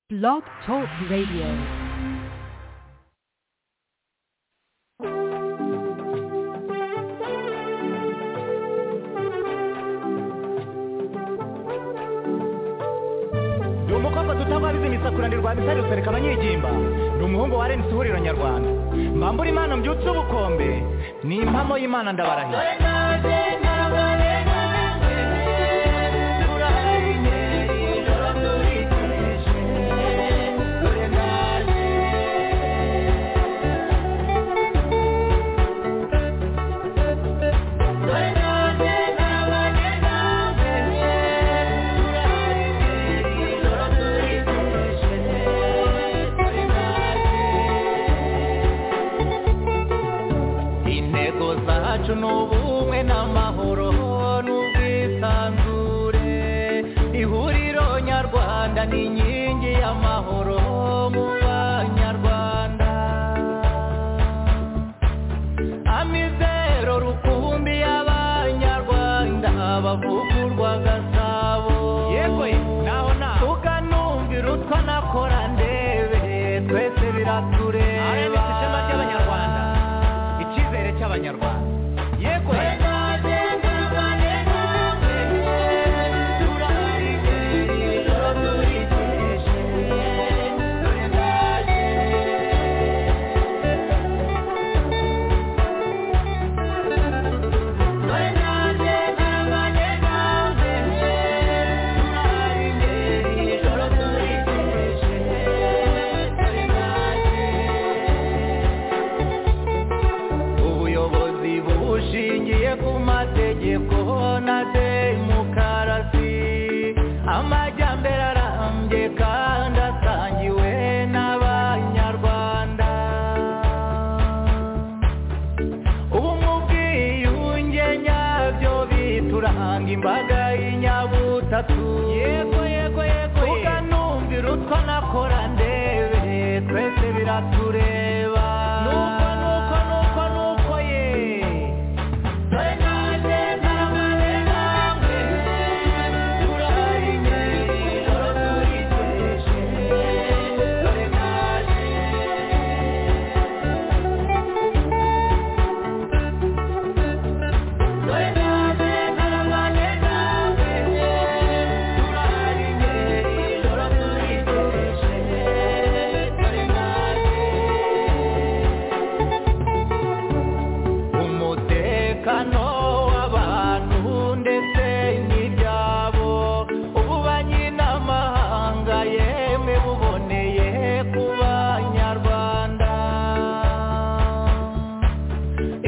Blog Talk Radio. ni umukobwa dutabaririza imisakurane rwa misari rusereka abanyigimba ni umuhungu wa renisi ihuriro nyarwanda mbambura imana mbyutse ubukombe ni impamo y'imana ndabarahira intego zacu ni ubumwe n'amahoro n'ubwisanzure ihuriro nyarwanda ni inkingi y'amahoro mu banyarwanda amizero rukumbi y'abanyarwanda bavugurwa gasabo yewe naho naho tukanumvira utwa nakora ndebe twese biratureba rms ishema ry'abanyarwanda icyizere cy'abanyarwanda yewe ubuyobozi bushingiye ku mategeko na demokarasi amajyambere arambye kandi asangiwe n'abanyarwanda ubumwe ubwiyunge nyabyo bituranga imbaga y'inyabutatu yego yego yego tukanumvira utwo nakora ndebe twese biratureba nuko nuko nuko nuko ye umutekano w'abantu ndetse n'ibyabo ububanyi n'amahanga yemwe buboneye ku banyarwanda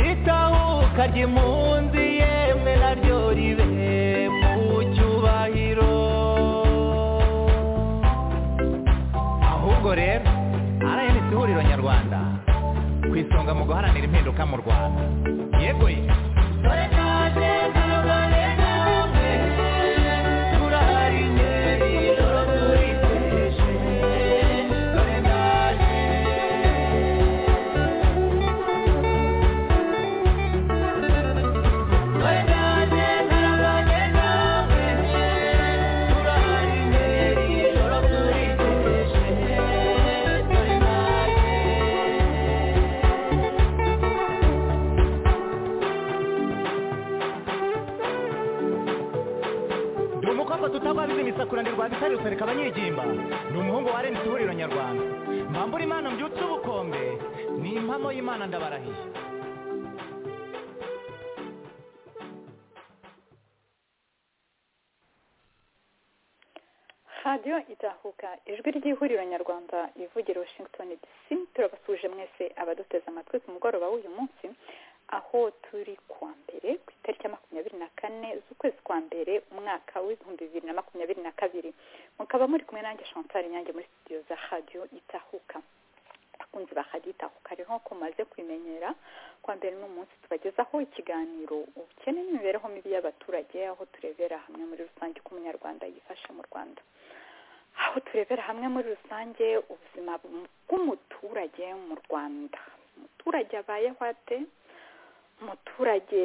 itahuka ry'impunzi yemwe naryo ribe mu cyubahiro ahubwo rero rms ihuriro nyarwanda ku isonga mu guharanira impinduka mu rwanda yego ye ndi umukobwa tutabwabiza imisakuranirwa bitari gusereka abanyigimba ni umuhungu wa renisi ihuriro nyarwanda mbambura imana mbyutse ubukombe ni impamo y'imana ndabarahiye radiyo izahuka ijwi ry'ihuriro nyarwanda ivugira washington dc turabasuje mwese abaduteze amatwi ku mugoroba w'uyu munsi aho turi kuwa mbere ku itariki ya makumyabiri na kane z'ukwezi kwa mbere umwaka w'ibihumbi bibiri na makumyabiri na kabiri mukaba muri kumwe nanjye chantal nyange muri studio za radiyo itahuka abakunzi ba radiyo itahuka rero nk'uko mumaze kubimenyera kwa mbere ni umunsi tubagezaho ikiganiro ubukene n'imibereho mibi y'abaturage aho turebera hamwe muri rusange uko umunyarwanda yifashe mu rwanda aho turebera hamwe muri rusange ubuzima bw'umuturage mu rwanda umuturage abayeho ate umuturage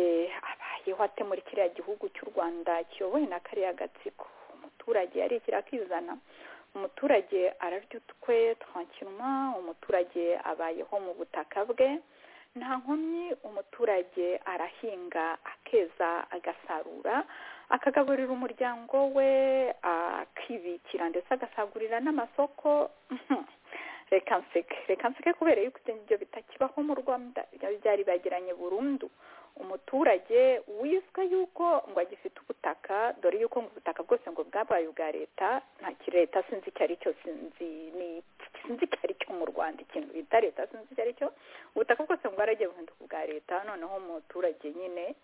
abayeho ate muri kiriya gihugu cy'u rwanda kiyobowe na kariya gatsiko umuturage yarikira akizana umuturage ararya utwe twankirwa umuturage abayeho mu butaka bwe nta nkomyi umuturage arahinga akeza agasarura akagaburira umuryango we akibikira ndetse agasagurira n'amasoko reka nseke reka nseke kubera yuko ibyo bitakibaho mu rwanda byari bagiranye burundu umuturage wiswe yuko ngo agifite ubutaka dore yuko ngo ubutaka bwose ngo bwabaye ubwa leta nta leta sinzi icyo ari cyo sinzi sinzi icyo ari cyo mu rwanda ikintu bita leta sinzi icyo ari cyo ubutaka bwose ngo bwaragiye buhinduka ubwa leta noneho umuturage nyine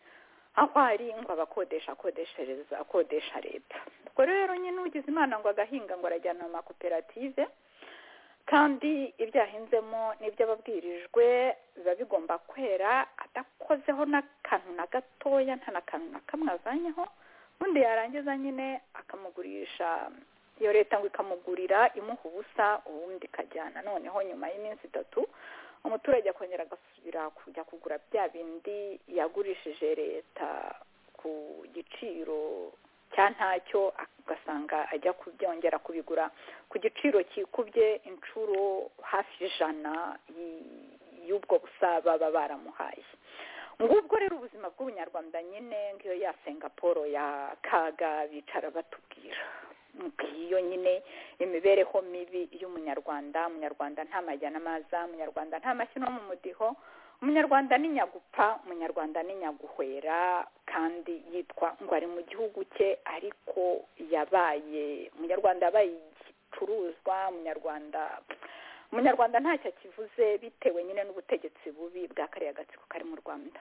aho ari ngo abakodesha akodeshereza akodesha leta ubwo rero nyine ugize imana ngo agahinga ngo arajyana mu makoperative kandi ibyo yahinzemo n'ibyo ababwirijwe biba bigomba kwera adakozeho n'akantu na gatoya nta na kantu na kamwe azanyeho ubundi yarangiza nyine akamugurisha iyo leta ngo ikamugurira imuha ubusa ubundi ikajyana noneho nyuma y'iminsi itatu umuturage akongera agasubira kujya kugura bya bindi yagurishije leta ku giciro cya ntacyo ugasanga ajya kubyongera kubigura ku giciro kikubye inshuro hafi ijana y'ubwo busa baba baramuhaye ngubwo rero ubuzima bw'ubunyarwanda nyine nk'iyo ya singaporo ya kaga bicara batubwira iyo nyine imibereho mibi y'umunyarwanda umunyarwanda nta majya n'amaza umunyarwanda nta mashyi no mu mudiho umunyarwanda ni nyagupfa umunyarwanda ni nyaguhwera kandi yitwa ngo ari mu gihugu cye ariko yabaye umunyarwanda yabaye igicuruzwa umunyarwanda umunyarwanda ntacyo akivuze bitewe nyine n'ubutegetsi bubi bwa kariya agatsiko kari mu rwanda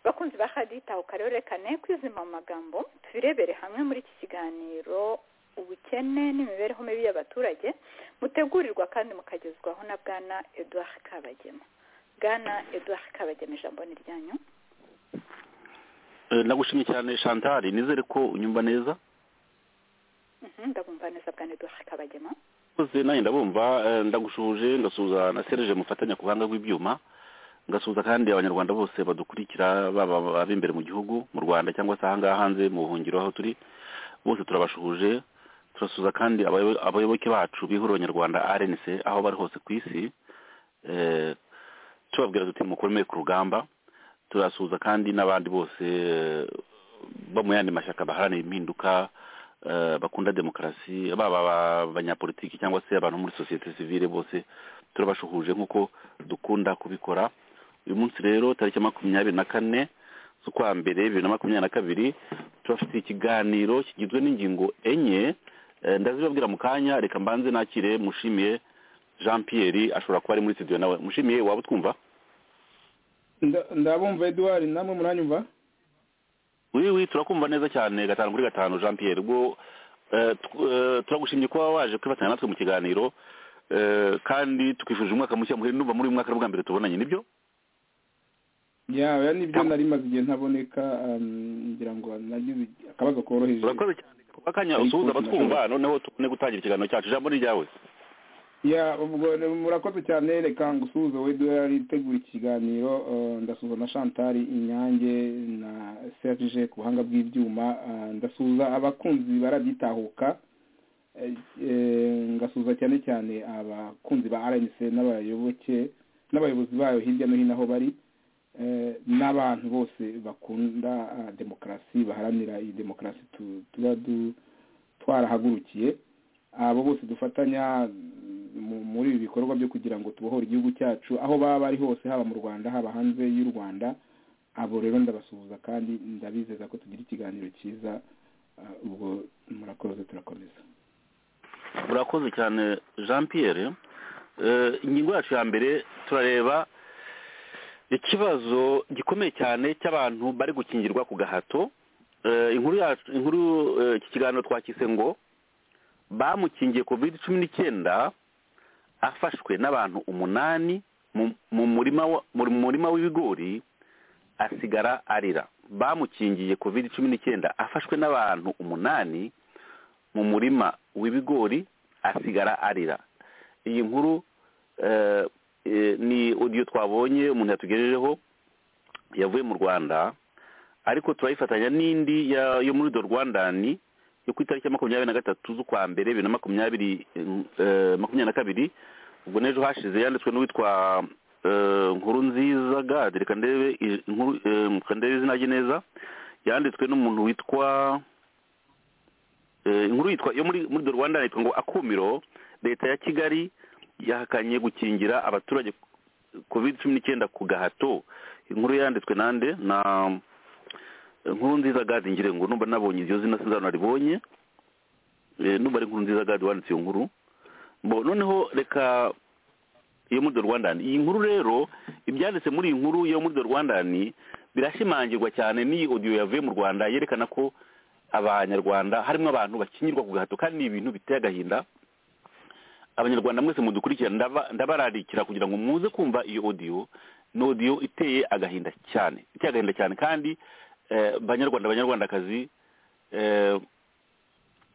bakunzi ba haditaho karerekane kwizima mu magambo tubirebere hamwe muri iki kiganiro ubukene n'imibereho mibi y'abaturage mutegurirwa kandi mukagezwaho na bwana eduard kabagema bwana eduard kabagema ijambo ni ryanyu nagushimye cyane chantal nizere ko unyumva neza ndabumva neza bwana eduard kabagema mpoze nanjye ndabumva ndagushuje ngasuhuza na serije mufatanya ku buhanga bw'ibyuma ngasuhuza kandi abanyarwanda bose badukurikira baba ab'imbere mu gihugu mu rwanda cyangwa se ahangaha hanze mu buhungiro aho turi bose turabashuhuje turasuza kandi abayoboke bacu bihura abanyarwanda rnc aho bari hose ku isi tubabwira duti mukomeye ku rugamba turasuza kandi n'abandi bose bo mu yandi mashyaka baharanira impinduka bakunda demokarasi baba abanyapolitiki cyangwa se abantu muri sosiyete sivile bose turabashuhuje nk'uko dukunda kubikora uyu munsi rero tariki makumyabiri na kane z'ukwa mbere bibiri na makumyabiri na kabiri turafite ikiganiro kigizwe n'ingingo enye ndazibabwira mu kanya reka mbanze nakire mushimiye jean Pierre ashobora kuba ari muri studio nawe mushimiye waba utwumva ndabumva eduard namwe muranyumva wiwi turakumva neza cyane gatanu kuri gatanu jean Pierre ubwo turagushimye kuba waje kwifatanya natwe mu kiganiro kandi twifurije umwaka mushya muhire n'uva muri uyu mwaka bwa mbere tubonanye nibyo yaba nibyo nari maze igihe ntaboneka ngira ngo nagize akabazo koroheje urakoze cyane akanya usuhuza abatwumva noneho tubone gutangira ikiganiro cyacu ijambo ni iryawe murakoze cyane reka ngo usuhuze we duhari itegura ikiganiro ndasuhuza na chantal inyange na serge ku buhanga bw'ibyuma ndasuhuza abakunzi baragitahuka ngasuhuza cyane cyane abakunzi ba rnc n'abayoboke n'abayobozi bayo hirya no hino aho bari n'abantu bose bakunda demokarasi baharanira iyi demokarasi tuba twarahagurukiye abo bose dufatanya muri ibi bikorwa byo kugira ngo tubohore igihugu cyacu aho baba bari hose haba mu rwanda haba hanze y'u rwanda abo rero ndabasuhuza kandi ndabizeza ko tugira ikiganiro cyiza ubwo murakoze turakomeza murakoze cyane jean Pierre ingingo yacu ya mbere turareba ikibazo gikomeye cyane cy'abantu bari gukingirwa ku gahato inkuru yacu inkuru iki kiganiro twakise ngo bamukingiye covid cumi n'icyenda afashwe n'abantu umunani mu murima w'ibigori asigara arira bamukingiye covid cumi n'icyenda afashwe n'abantu umunani mu murima w'ibigori asigara arira iyi nkuru ni odiyo twabonye umuntu yatugejejeho yavuye mu rwanda ariko turayifatanya n'indi yo muri do rwandani yo ku itariki ya makumyabiri na gatatu z'ukwa mbere bibiri na makumyabiri eh, makumyabiri na kabiri ubwo n'ejo hashize yanditswe n'uwitwa eh, nkuru nziza gade reka ndebe i- inkuru, eh, reka ndebe izina rye neza yanditswe n'umuntu witwa eh, inkuru yitwa yo muri muri The Rwanda yitwa ngo akumiro leta ya kigali yahakanye gukingira abaturage covid cumi n'icyenda ku gahato inkuru yanditswe nande na inkuru nziza gadi ngire ngo numva nabonye iryo zina sinzano naribonye Eh, numva ari inkuru nziza gadi wanditse iyo nkuru Bo, noneho reka iyo muri The Rwandan iyi nkuru rero ibyanditse muri iyi nkuru yo muri The Rwandan birashimangirwa cyane n'iyi audio yavuye mu Rwanda yerekana ko abanyarwanda harimo abantu bakinyirwa ku gahato kandi ni ibintu biteye agahinda abanyarwanda mwese mudukurikira ndaba- ndabararikira kugira ngo muze kumva iyo audio ni audio iteye agahinda cyane iteye agahinda cyane kandi eh, banyarwanda banyarwandakazi eh,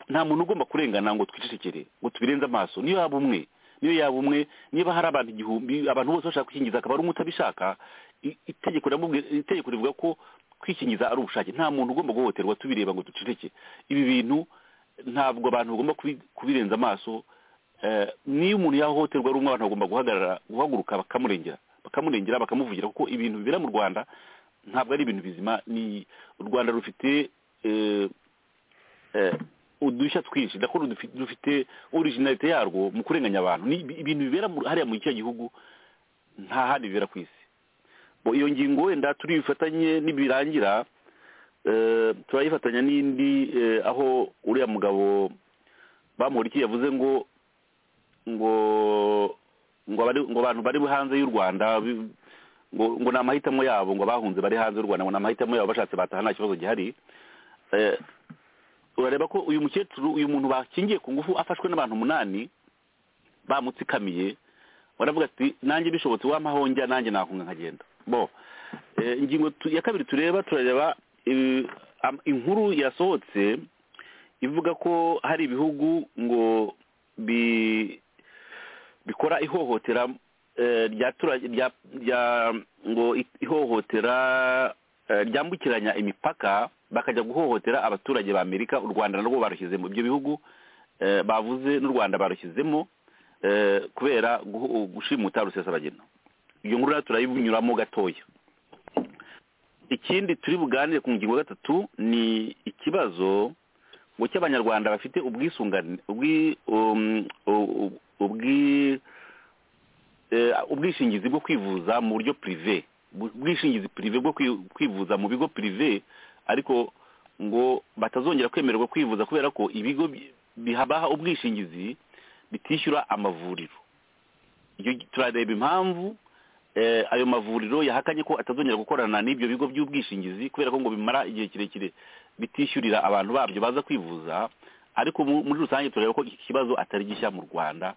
nta muntu ugomba kurengana ngo twicecekere ngo tubirenze amaso niyo yaba umwe niyo yaba umwe niba hari abantu igihumbi abantu bose bashaka kwikingiza akaba ari umwe utabishaka i- itegeko riramubwi- itegeko rivuga ko kwikingiza ari ubushake nta muntu ugomba guhohoterwa tubireba ngo duceceke ibi bintu ntabwo abantu bagomba kubi- kubirenza amaso Eh, niyo umuntu yahohoterwa ari umwe abantu bagomba guhagarara guhaguruka bakamurengera bakamurengera bakamuvugira kuko ibintu bibera mu rwanda ntabwo ari ibintu bizima ni u rwanda rufite eh, eh, udushya twinshi ndakora dufi- dufite originalite yarwo mu kurenganya abantu ni ibi- ibintu bibera mu- hariya muri icyo gihugu nta handi bibera ku isi Bo, iyo ngingo wenda turi bufatanye nibirangira eh, turayifatanya n'indi eh, aho uriya mugabo bamuhurikiye yavuze ngo ngo ngo abari- ngo abantu bari hanze y'u rwanda bi- ngo ngo ni amahitamo yabo ngo abahunze bari hanze y'u rwanda ngo ni amahitamo yabo bashatse bataha nta kibazo gihari Eh, urareba ko uyu mukecuru uyu muntu bakingiye ku ngufu afashwe n'abantu umunani bamutsikamiye baravuga ati nanjye bishobotse wamahonja nanjye nahunga nkagenda bo eh, ingingo tu- ya kabiri tureba turareba eh, am- inkuru yasohotse ivuga ko hari ibihugu ngo bi bikora ihohotera eh, rya tura- rya rya- ngo i- ihohotera eh, ryambukiranya imipaka bakajya guhohotera abaturage ba amerika u rwanda narwo barushyizemo ibyo bihugu eh, bavuze n'u rwanda barushyizemo eh, kubera guhu- gushimuta rusesabagina iyo nkuru rero turayinyuramo gatoya ikindi turi buganire ku ngingo ya gatatu ni ikibazo ngo cy'abanyarwanda bafite ubwisungane ubwi um, u- u- ubwi eh, ubwishingizi bwo kwivuza mu buryo prive Bu- ubwishingizi prive bwo kwi- kwivuza mu bigo prive ariko ngo batazongera kwemererwa kwivuza kubera ko ibigo bi- bihabaha ubwishingizi bitishyura amavuriro iyo turareba impamvu eh, ayo mavuriro yahakanye ko atazongera gukorana n'ibyo bigo by'ubwishingizi kubera ko ngo bimara igihe kirekire bitishyurira abantu babyo baza kwivuza ariko mu- muri rusange turareba ko iki kibazo atari gishya mu rwanda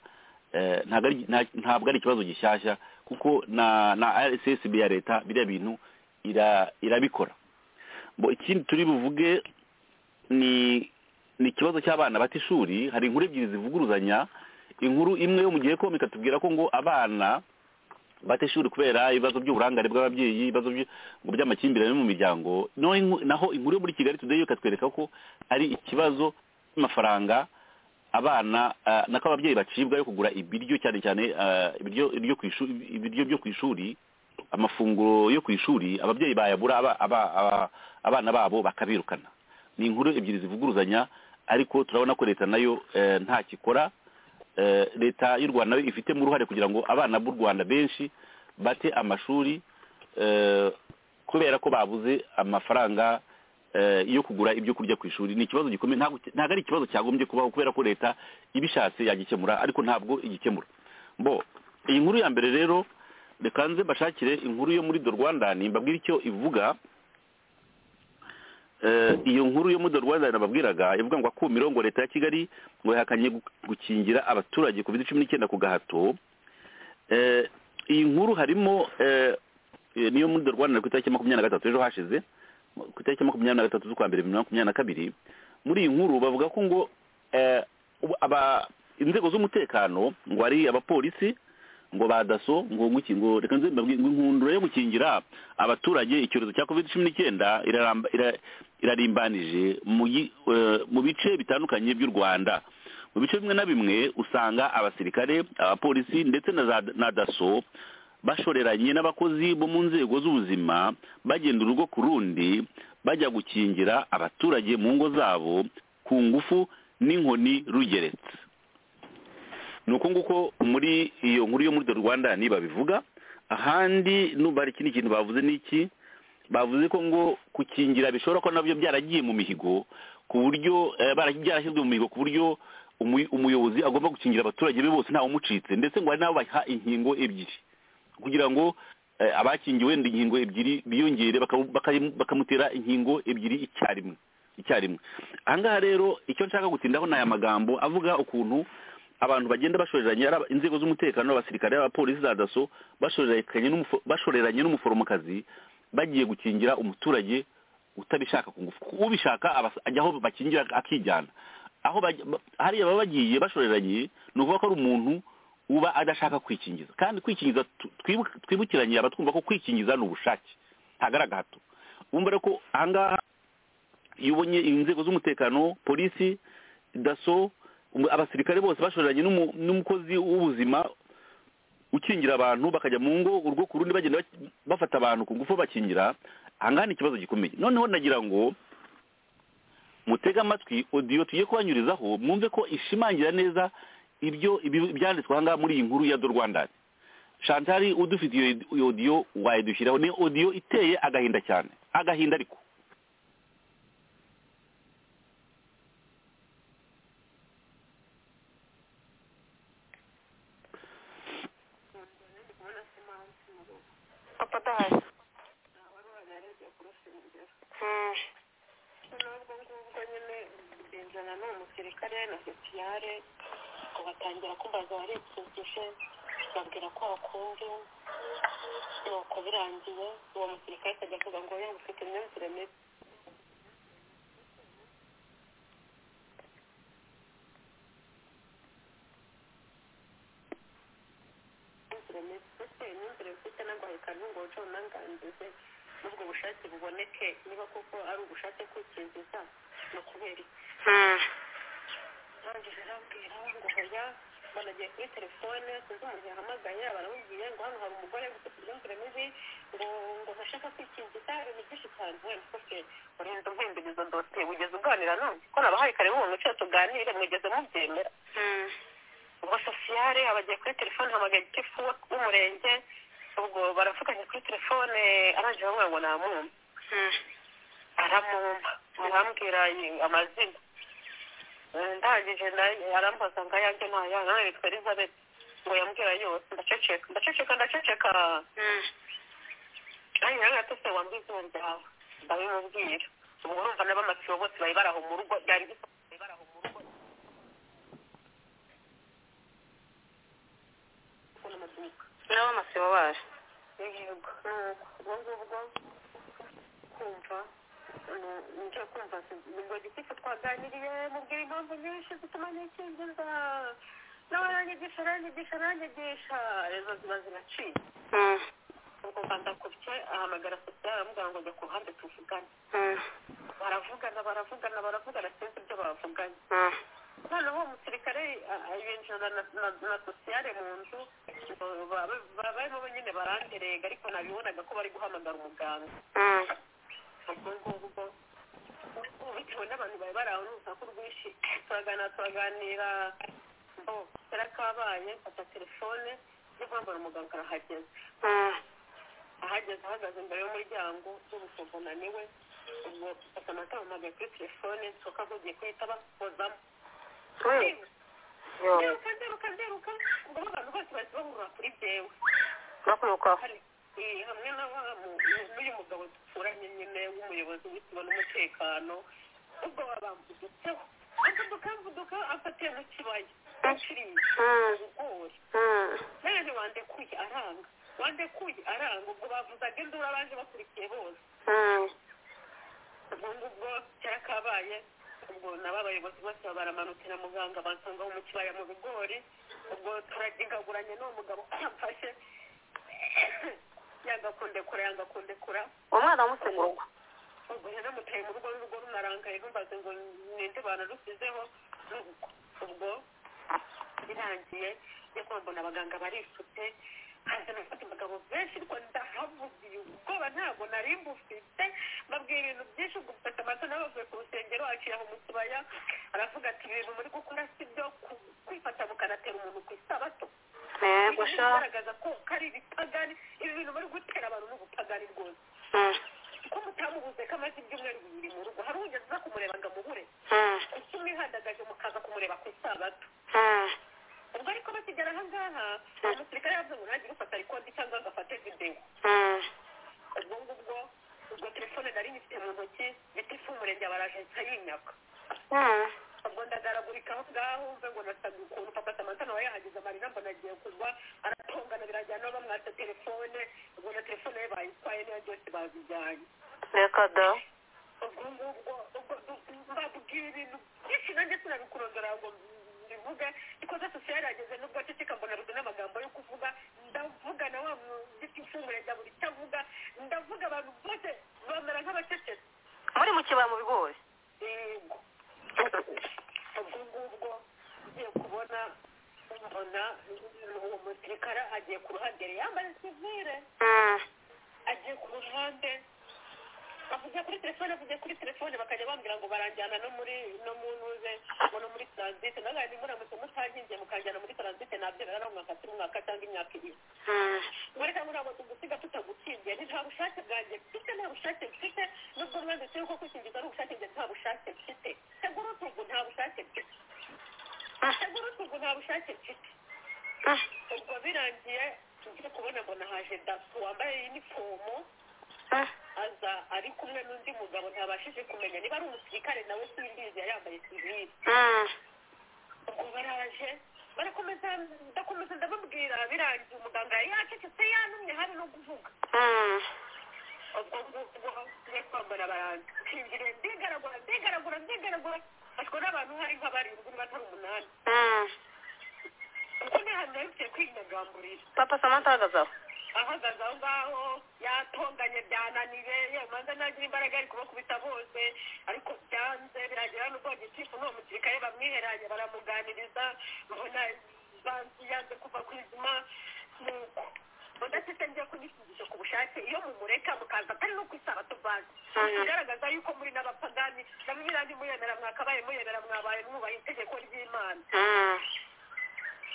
Eh, ntabwo ari- nta- ntabwo ari ikibazo gishyashya kuko na na rssb ya leta biriya bintu ira- irabikora Bo, ikindi turi buvuge ni ni ikibazo cy'abana bata ishuri hari inkuru ebyiri zivuguruzanya inkuru imwe yo mu gihe komika tubwira ko ngo abana bata ishuri kubera ibibazo by'uburangare bw'ababyeyi ibibazo by- ngo by'amakimbirane mu miryango Naho inku- naho inkuru yo muri kigali today ikatwereka ko ari ikibazo cy'amafaranga abana ah, nako ababyeyi bacibwa yo kugura ibiryo cyane cyane ah, ibiryo ibiryo ku ishuri ibiryo byo ku ishuri amafunguro yo ku ishuri ababyeyi bayabura aba- aba- aba- abana babo bakabirukana ni inkuru ebyiri zivuguruzanya ariko turabona ko leta nayo eh, nta kikora Eh, leta y'u rwanda nayo ifitemo uruhare kugira ngo abana b'u rwanda benshi bate amashuri eh, kubera ko babuze amafaranga eh, yo kugura ibyo kurya ku ishuri ni ikibazo gikomeye ntabwo ntabwo ari ikibazo cyagombye kubaho kubera ko leta ibishatse yagikemura ariko ntabwo igikemura bo iyi nkuru ya mbere rero reka nze mbashakire inkuru yo muri The Rwandan mbabwire icyo ivuga Eh, iyo nkuru yo muri The Rwandan nababwiraga ivuga ngo akumiro ngo leta ya kigali ngo yahakanye gu- gukingira abaturage covid cumi n'icyenda ku gahato Eh, iyi nkuru harimo eh, eh, niyo muri The Rwandan ku itariki ya makumyabiri na gatatu ejo hashize ku itariki ya makumyabiri na gatatu z'ukwa mbere bibiri na makumyabiri na kabiri muri iyi nkuru bavuga ko ngo eh, ubu- aba inzego z'umutekano ngo ari abapolisi ngo ba daso ngo nguki ngo reka nze mbabwire ngo inkundura yo gukingira abaturage icyorezo cya covid cumi n'icyenda iraramba- ira- irarimbanije mu gi- eh, mu bice bitandukanye by'u rwanda mu bice bimwe na bimwe usanga abasirikare abapolisi ndetse na za- na daso bashoreranye n'abakozi bo mu nzego z'ubuzima bagenda urugo ku rundi bajya gukingira abaturage mu ngo zabo ku ngufu n'inkoni rugeretse ni uko nguko muri iyo nkuru yo muri the rwanda ni babivuga ahandi numva hari ikindi kintu bavuze ni iki bavuze ko ngo gukingira bishobora kuba nabyo byaragiye mu mihigo ku buryo eh, bara- byarashyizwe mu mihigo ku buryo umuy- umuyobozi agomba gukingira abaturage be bose ntawe umucitse ndetse ngo hari n'abo baha inkingo ebyiri kugira ngo eh, abakingiwe ndi inkingo ebyiri biyongere bakamu- bakayimu- bakamutera inkingo ebyiri icyarimwe icyarimwe ahangaha rero icyo nshaka gutindaho ni aya magambo avuga ukuntu abantu bagenda bashoreranye ari aba- inzego z'umutekano abasirikare abapolisi za daso bashoreranye n'umufo- bashoreranye n'umuforomokazi bagiye gukingira umuturage utabishaka ku ngufu ubishaka abas- ajya aho bakingira akijyana aho bajya- ba- hariya baba bagiye bashoreranye ni ukuvuga ko ari umuntu uba adashaka kwikingiza kandi kwikingiza tu- twibu- twibukiranye abatwumva ko kwikingiza ni ubushake ntagaragara gahato wumva rero ko ahangaha iyo ubonye inzego z'umutekano polisi daso umu- abasirikare bose bashoreranye n'umu- n'umukozi w'ubuzima ukingira abantu bakajya mu ngo urwo ku rundi bagenda baki- bafata abantu ku ngufu bakingira ahangaha ni ikibazo gikomeye noneho nagira ngo mutege amatwi odiyo tugiye kubanyurizaho mwumve ko ishimangira neza ibyo ibi- ibyanditswe ahangaha muri iyi nkuru ya do rwanda shantari udufitiye iyo odiyo wayidushyiraho ni odiyo iteye agahinda cyane agahinda ariko papa adahari Mm. n'ubwo ngubwo nyine benzana ni umusirikare na sosiyare ngo batangira kumbaza baripfukije babwira ko bakunze nuko birangiye uwo musirikare akajya avuga ngo yaba ufite imyumvire mibi imyumvire mibi ese imyumvire mfite ntabwo hayikana ngo uce unangangize n'ubwo bushake buboneke niba koko ari ubushake kwikingiza ni ukubera iki arangije arabwira ngo hoya banagiye kuri telefone sinzi umuntu yahamagaye baramubwiye ngo hano hari umugore ufite imyumvire mibi ngo ngo ntashaka kwikingiza ibintu byinshi cyane wenda ufite urinda umpinduriza dosiye wigeze uganira nanjye ko nabahaye kare nk'umuntu wicaye tuganire mwigeze mubyemera ubwo sosiyare abagiye kuri telefone hamagaye igifu w'umurenge ubwo baravuganye kuri telefone arangije bamwe ngo namumpa aramumpa arambwira amazina ndangije nayo arambaza ngo ayange ni ayana nawe yitwa elizabeth ngo yambwira yose ndaceceka ndaceceka ndaceceka nanjye nawe yatose wambwira izina ryawe ndabimubwira ubwo urumva n'abamasibo bose bari baraho mu rugo byari bisa bari baraho mu rugo n'abamasibo baje yego ubwo ngubwo kumva njya kumva ngo gitifu twaganiriye mubwira impamvu nyinshi zituma nikingiza nawe aranyigisha aranyigisha aranyigisha rezo ziba ziraciye ubwo mba ndakubye ahamagara sosiyo aramubwira ngo jya ku ruhande tuvugane baravugana baravugana baravugana sinzi ibyo bavuganye noneho uwo musirikare a- a- yinjira na- na- na sosiyare mu nzu ba- ba- barimo nyine baranderega ariko nabibonaga ko bari guhamagara umuganga ubwo ngubwo bitewe n'abantu bari bari aho n'urusaku rwinshi turaganira turaganira mbo kera kabaye mfata telefone yo guhamagara umuganga arahageze ahageze ahagaze imbere y'umuryango n'umusogona niwe ubwo mfata amatara mpagaye kuri telefone nsohoka nkugiye kuhita bakozamo nderuka nderuka nderuka ngo abantu bose bahise bahurura kuri jyewe Hari- eh, hamwe na wa mu- n'uyu mugabo duturanye nyine w'umuyobozi w'ikigo n'umutekano ubwo babambudutseho amvuduka amvuduka afatiye mu kibaya aciriye ibigori nanone wandekuye aranga wandekuye aranga ubwo bavuzaga induru abaje bakurikiye bose ubwo ngubwo cyarakabaye ubwo nabo abayobozi bose baramanukira muganga bansanga mu kibaya mu bigori ubwo turadigaguranye n'uwo mugabo amfashe yanga kundekura yanga kundekura umwana wamusenya urugo ubwo rero muteye mu rugo n'urugo runarangaye rumbaze ngo ninde banarusizeho ubwo birangiye nyakubahwa mbona abaganga barisutse haza nafata abagabo benshi ariko ndahavugiye ubwoba ntabwo nari mbufite mbabwira ibintu byinshi ubwo mfata amata n'abavuye ku rusengero aciraho mu kibaya aravuga ati ibintu muri gukora si byo ku- kwifata mukanatera umuntu ku isabato yego Ibintu sha bigaragaza ko ko ari ibipagani ibi bintu muri gutera abantu n'ubupagani rwose Mm, ko mutamubuze ko amaze ibyumweru bibiri mu rugo hari ugeze aza kumureba ngo amubure mm, kuki mwihandagaje mukaza kumureba ku isabato mm, ubwo ariko bakigera aha ngaha umusirikare yavuze ngo nange ufata rikodi cyangwa ngafate videwo mm, ubwo ngubwo ubwo telefone nari nyifite mu ntoki gitifu umurenge baraje nsa yinyaka mm. ubwo ndagaragurika aho ngaho mve ngo nasaga ukuntu papa samanta nawe yahageze amarira mbona agiye kugwa aratongana birangira nabo bamwatsa telefone ubwo na telefone ye bayitwaye n'iyo byose babijyanye reka da ubwo ngubwo ubwo mbabwira ibintu byinshi nanjye sinabikurondora ngo mbivuge ariko zose yarageze nubwo aceceka mbona rudu n'amagambo yo kuvuga ndavuga na wa mugiti ufunguranya buri icyo avuga ndavuga abantu bose bamera nk'abacecetse muri mu kibaya mu bigori yego ubwo ngubwo ugiye kubona mbona uwo musirikare agiye ku ruhande yari yambaye sivire Mm, agiye ku ruhande avugiye kuri telefone avugiye kuri telefone bakajya bambwira ngo baranjyana no muri no mu ntuze ngo no muri taransite nawe hari muramutse mutankingiye mukanjyana muri taransite nabyo rero ari umwaka turi umwaka cyangwa imyaka ibiri mm, mureka ntabwo tugusiga tutagukingiye ni nta bushake bwanjye mfite nta bushake mfite nubwo mwanditseho ko kwikingiza ari ubushake njye nta bushake mfite tegura utugu nta bushake mfite tegura utugu nta bushake mfite mm, ubwo birangiye ngiye kubona mbona haje daso wambaye inifomo mm. aza ari kumwe n'undi mugabo ntabashije kumenya niba ari umusirikare nawe simbizi yari yambaye sivili Mm, ubwo baraje barakomeza ndakomeza ndababwira birangiye umuganga yari yacecetse yanumye hari no kuvuga mm, ubwo ngubwo tujye twambara baranza nshingiriye ndigaragura ndigaragura ndigaragura mfashwe n'abantu hari nk'abarindwi niba atari umunani mm. ubwo nihanira bitewe kwinyagamburira papa samanta ahagaze aho ahagaze aho ngaho yatonganye byananiye yemanza nagira imbaraga ari kubakubita bose ariko byanze biragira n'ubwo gitifu n'uwo musirikare bamwiheranye baramuganiriza mbona banzi yanze kuva ku izima nuko udafite ngiye kunishingisha ku bushake iyo mumureka mukaza atari no ku isabato banzi Mhm. bigaragaza yuko muri n'abapagani nabo birandi muyemera mwakabaye muyemera mwabaye mwubaha itegeko ry'imana Mm,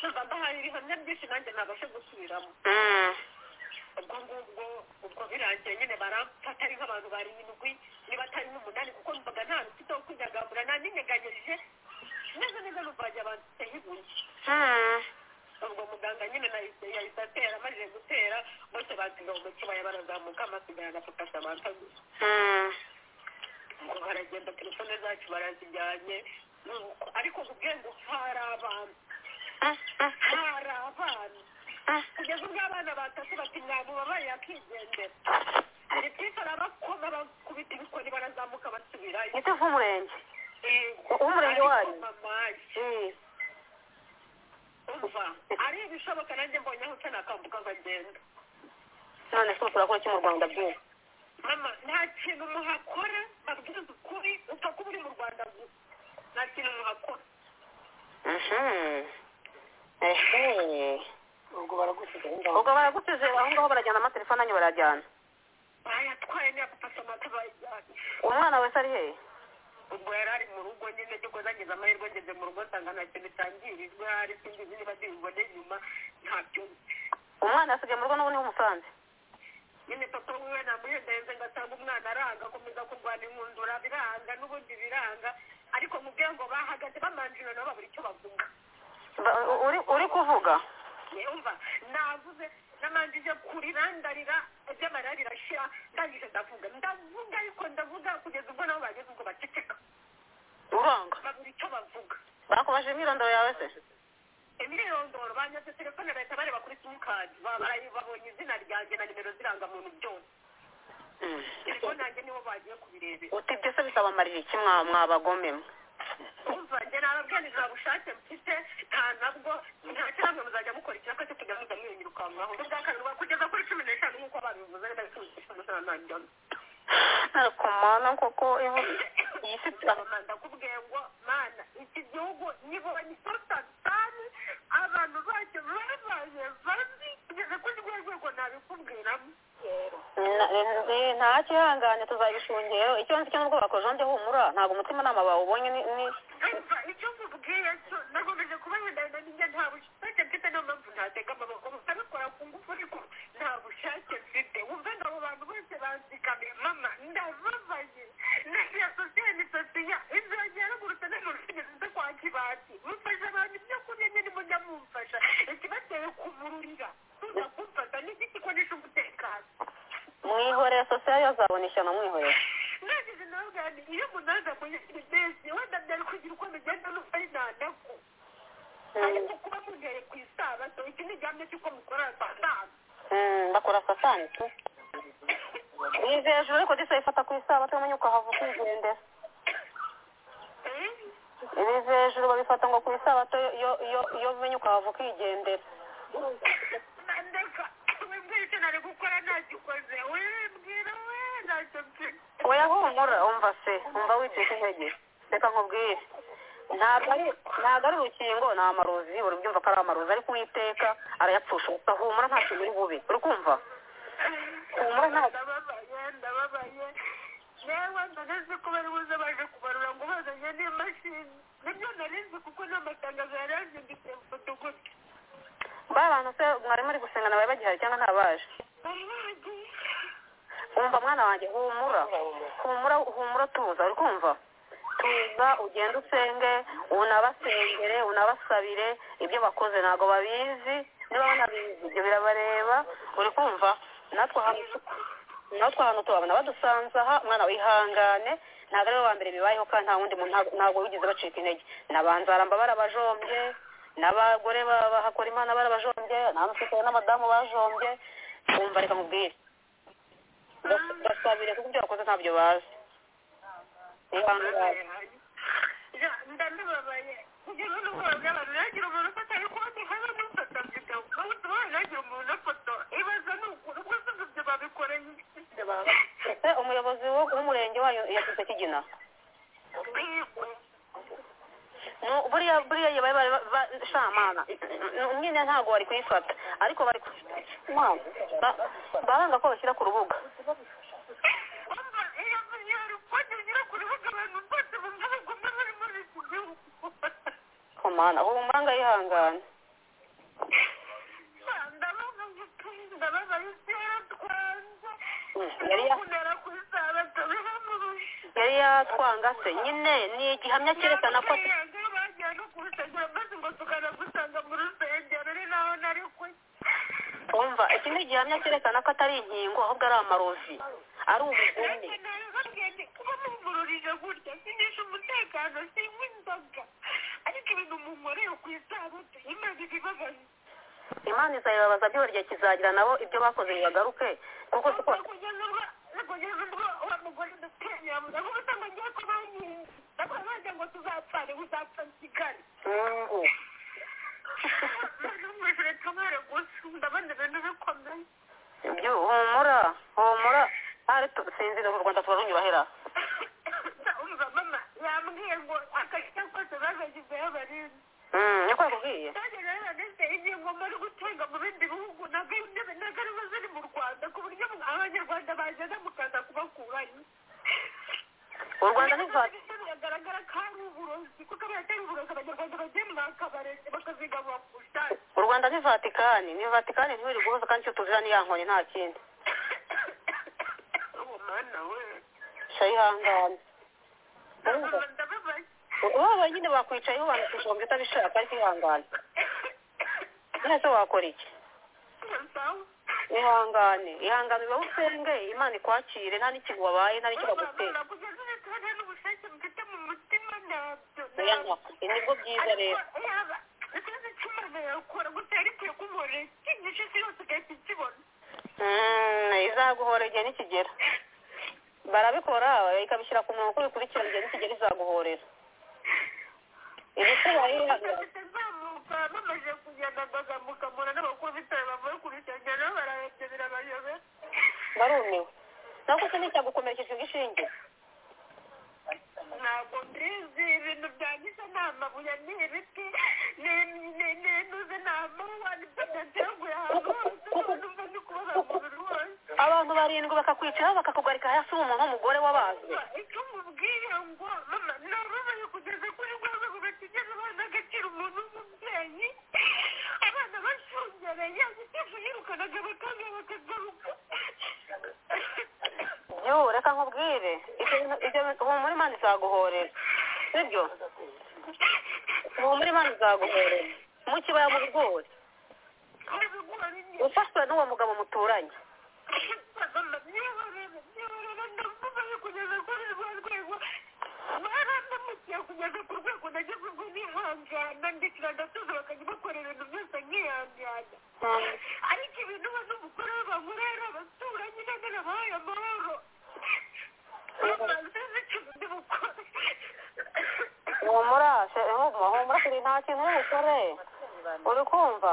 numva ndahaye ibihamya byinshi nanjye ntabashe gusubiramo mm, ubwo ngubwo ubwo birangiye nyine baramfata ari nk'abantu barindwi niba atari n'umunani kuko numvaga nta rufite wo kwinyagambura nta ninyeganyirije neza neza numvaga abantu iteye ibuye mm. ubwo muganga nyine nahise yahise atera amajije gutera bose bazigaho mu kibaya barazamuka amasigarana afata amata gusa Mm, ngo baragenda telefone zacu barazijyanye nuko ariko kubwiye ngo hari abantu mm, mm, hari abana mm. kugeza ubwo abana batatu bati mwamubabaye akigendera hari twese arabakoma bakubita ibikoni barazamuka basubirayo giti cy'umurenge Yego. Umurenge Ariko wanyu? mamaye, Mm, umva ari ibishoboka nanjye mbonye aho nakambuka nkagenda none se murakora iki mu rwanda byose mama nta kintu muhakora babwiza ukuri upfa kuba uri mu rwanda gusa nta kintu muhakora Mhm. Ehe. ubwo baragusigaye ngaho ubwo baragusize aho ngaho barajyana amatelefone anyu barajyana bayatwaye niya papa samata bayajyanye umwana wese ari hehe ubwo yari ari mu rugo nyine cyo kuzagiza amahirwe ngeze mu rugo nsanga nta kintu cyangirijwe hari sinzi niba ndibibone nyuma ntabyo umwana yasigaye mu rugo n'ubu niho umusanze nyine papa wiwe namuhendahenze ngasanga umwana aranga akomeza kurwana inkundura biranga n'ubundi biranga ariko mu bwenge bahagaze bamanjira nabo babura icyo bavuga Ba- uri uri kuvuga yumva navuze namanjije kurira ndarira iby'amarira birashira ndangije ndavuga ndavuga ariko ndavuga kugeza ubwo nabo bageze ubwo baceceka uranga babura icyo bavuga bakubajije imyirondoro yawe se imyirondoro banyatse telefone bahita bareba kuri simukadi babonye izina ryanjye na nimero z'irangamuntu byose ariko nanjye nibo bagiye kubirebera utibye se bisabamarira iki mwa- mwabagomemwe kumva njye nababwiriza bushake mfite nta nabwo nta cyangwa muzajya mukora icyaka cyo kujya mujya mwiyunguka mwaho ubwa kabiri bwa- kugeza kuri cumi n'eshanu nk'uko babivuze reka bikubitishwa n'amanjyamo ariko mana koko ibu- iyi si ndakubwiye ngo mana iki gihugu nibonye isosa sani abantu bacyo babaye babi kugeza kuri rwo rwego nabikubwiramo Na- eh, nta kihangane tuzabishungera icyo nzi cyo n'ubwoba ko jonde humura ntabwo umutimanama bawubonye ni ni- Umva, icyo nkubwiye cyo nakomeje kuba ndenda ninjye nta bushake mfite niyo mpamvu ntatega amaboko nkabikora ku ngufu ariko nta bushake mfite wumve ngo abo bantu bose banzikamiye mama ndababaye nagira sosiye ni sosiya izanjye yaragurutse n'amabwiriza nze kwa kibati mufasha abantu ibyo kurya nyine mujya mumfasha ikibateye kubururira tuza kumfata n'igiti konesha umutekano mwihorere sosiyo yazabona ishyano mwihorere nagize nawe bwanjye iyo umuntu aza kunyakira ibesi wenda byari kugira uko bigenda n'uko ari ntanako ariko kuba mugiye ku isabato iki ni igihamya cy'uko mukora satani Mm, bakora satani tu yizeye hejuru ariko disa ifata ku isabato umenye ukahava ukigendera ibiza hejuru babifata ngo ku isabato iyo iyo iyo umenye ukahava ukigendera ndeka wimbwira icyo nari gukora ntagikoze wimbwira we ntacyo mfite oya humura umva se umva wicika intege reka nkubwire ntabwo ari- ntabwo ari urukingo ni amarozi uri byumva ko ari amarozi ariko uwiteka arayapfusha gusa humura nta kintu uri bube uri kumva humura nta ndababaye ndababaye yewe ndaneze ko bari buze baje kubarura ngo bazanye n'imashini nibyo nari nzi kuko n'amatangazo yari yazinditse mfata gutya ba bantu se mwari muri gusengana bari bagihari cyangwa ntabaje umva mwana wanjye humura humura humura tuza uri kumva tuza ugende usenge unabasengere unabasabire ibyo bakoze ntabwo babizi niba banabizi ibyo birabareba uri kumva natwe ahantu tu- natwe ahantu tubabona badusanze aha mwana wihangane ntabwo ari we wa mbere bibayeho kandi nta wundi muntu ntabwo- ntabwo wigeze bacika intege n'abanzaramba barabajombye n'abagore ba- bahakora imana barabajombye n'abasekere n'abadamu bajombye umva reka mubwire Bas- basabire kuko ibyo bakoze ntabyo bazi ihangane ndababaye kugeza n'ubwoba bw'abantu nagira umuntu ufata ariko haba n'ufata video bawuti wawe nagira umuntu afoto ibaza ni ukuntu rwose ngo ibyo babikoreye iki ese umuyobozi wo- w'umurenge wayo yashyize kigina Yego. Nu- buriya buriya iyo bari bari- ba- shamana nyine ntabwo bari kuyifata ariko bari ku- Mwana, ba- baranga ko bashyira ku rubuga Umva, iyo iyo ripoti ugira ku rubuga abantu bose bumva bagomba bari muri iki gihugu komana humuranga yihangane ndababaye pe, ndababaye kera twanze yari ya- kunera ku isabato biramurusha yari yatwanga se nyine ni igihamya cyerekana ko umva iki ni igihamya cyerekana ko atari inkingo ahubwo ari amarozi ari ubugome imana izabibabaza byibura igihe kizagira nabo ibyo bakoze bibagaruke kuko siko mungu ibyo humura humura hari sinzira mu rwanda turarunyurahera umva mama yambwiye ngo akajya kose bazagizeho barinzi niko yakubwiye nanjye rero nanese ingingo mbari gutunga mu bindi bihugu nagariba ziri mu rwanda ku buryo abanyarwanda bagenda mukaza kubakurayo u rwanda ntivati biragaragara ko ari uburozi kuko abaye atari uburozi abanyarwanda bagiye muri aka barezi bakazigarura ku bushake u rwanda ni vatikani ni vatikani ntibiri guhuza kandi icyo tuzira ni ya nkoni nta kindi uwo mana we sha yihangane Urumva? Mama, ndababaye wowe nyine bakwicayeho banakijomba utabishaka ariko ihangane none se wakora iki sawa ihangane ihangane uba usenge imana ikwakire nta n'ikintu wabaye nta n'ikintu bagutera oya nka nibwo byiza rero Mm, izaguhora igihe nikigera barabikora ikabishyira ku murongo uko bikurikirana igihe nikigera izaguhorera ibikubaho irihagaze izamuka bamaze kugenda bagamuka mura n'abakubita bavuye ku bisenge nabo barahebye birabayobera barumiwe nako se nticyagukomerekeje ubwishingizi ntabwo mbizi ibintu byangije ni amabuye ni ibiti ni intuzi ni amawa ni pedateguye ahantu hose n'umva ni kubabara umubiri wose abantu barindwi bakakwicaho bakakugarika hasi ubu umuntu w'umugore w'abantu icyo umubwiye ngo mama nababaye kugeza kuri rwa rwego batigeze babona agaciro umuntu w'umubyeyi abana bashungereye agitifu yirukanaga bakanga bakagaruka yoo reka nkubwire ibyo bintu ibyo bintu humura imana izaguhorera sibyo humura imana izaguhorera mu kibaya mu bigori ibigori ni ufashwe n'uwo mugabo muturanye mama nihorere nihorere ndamubaye kugeza kuri rwa rwego baramukiye kugeza ku rwego nageze ubwo nihangana ndikira ndatuza bakajya bakora ibintu byose nkihangana ariko ibintu we n'umugore we bahura ari abaturanyi none nabahaye amahoro bamaze ikintu ndi bukore humura she- humura humura turi nta kintu uri bukore uri kumva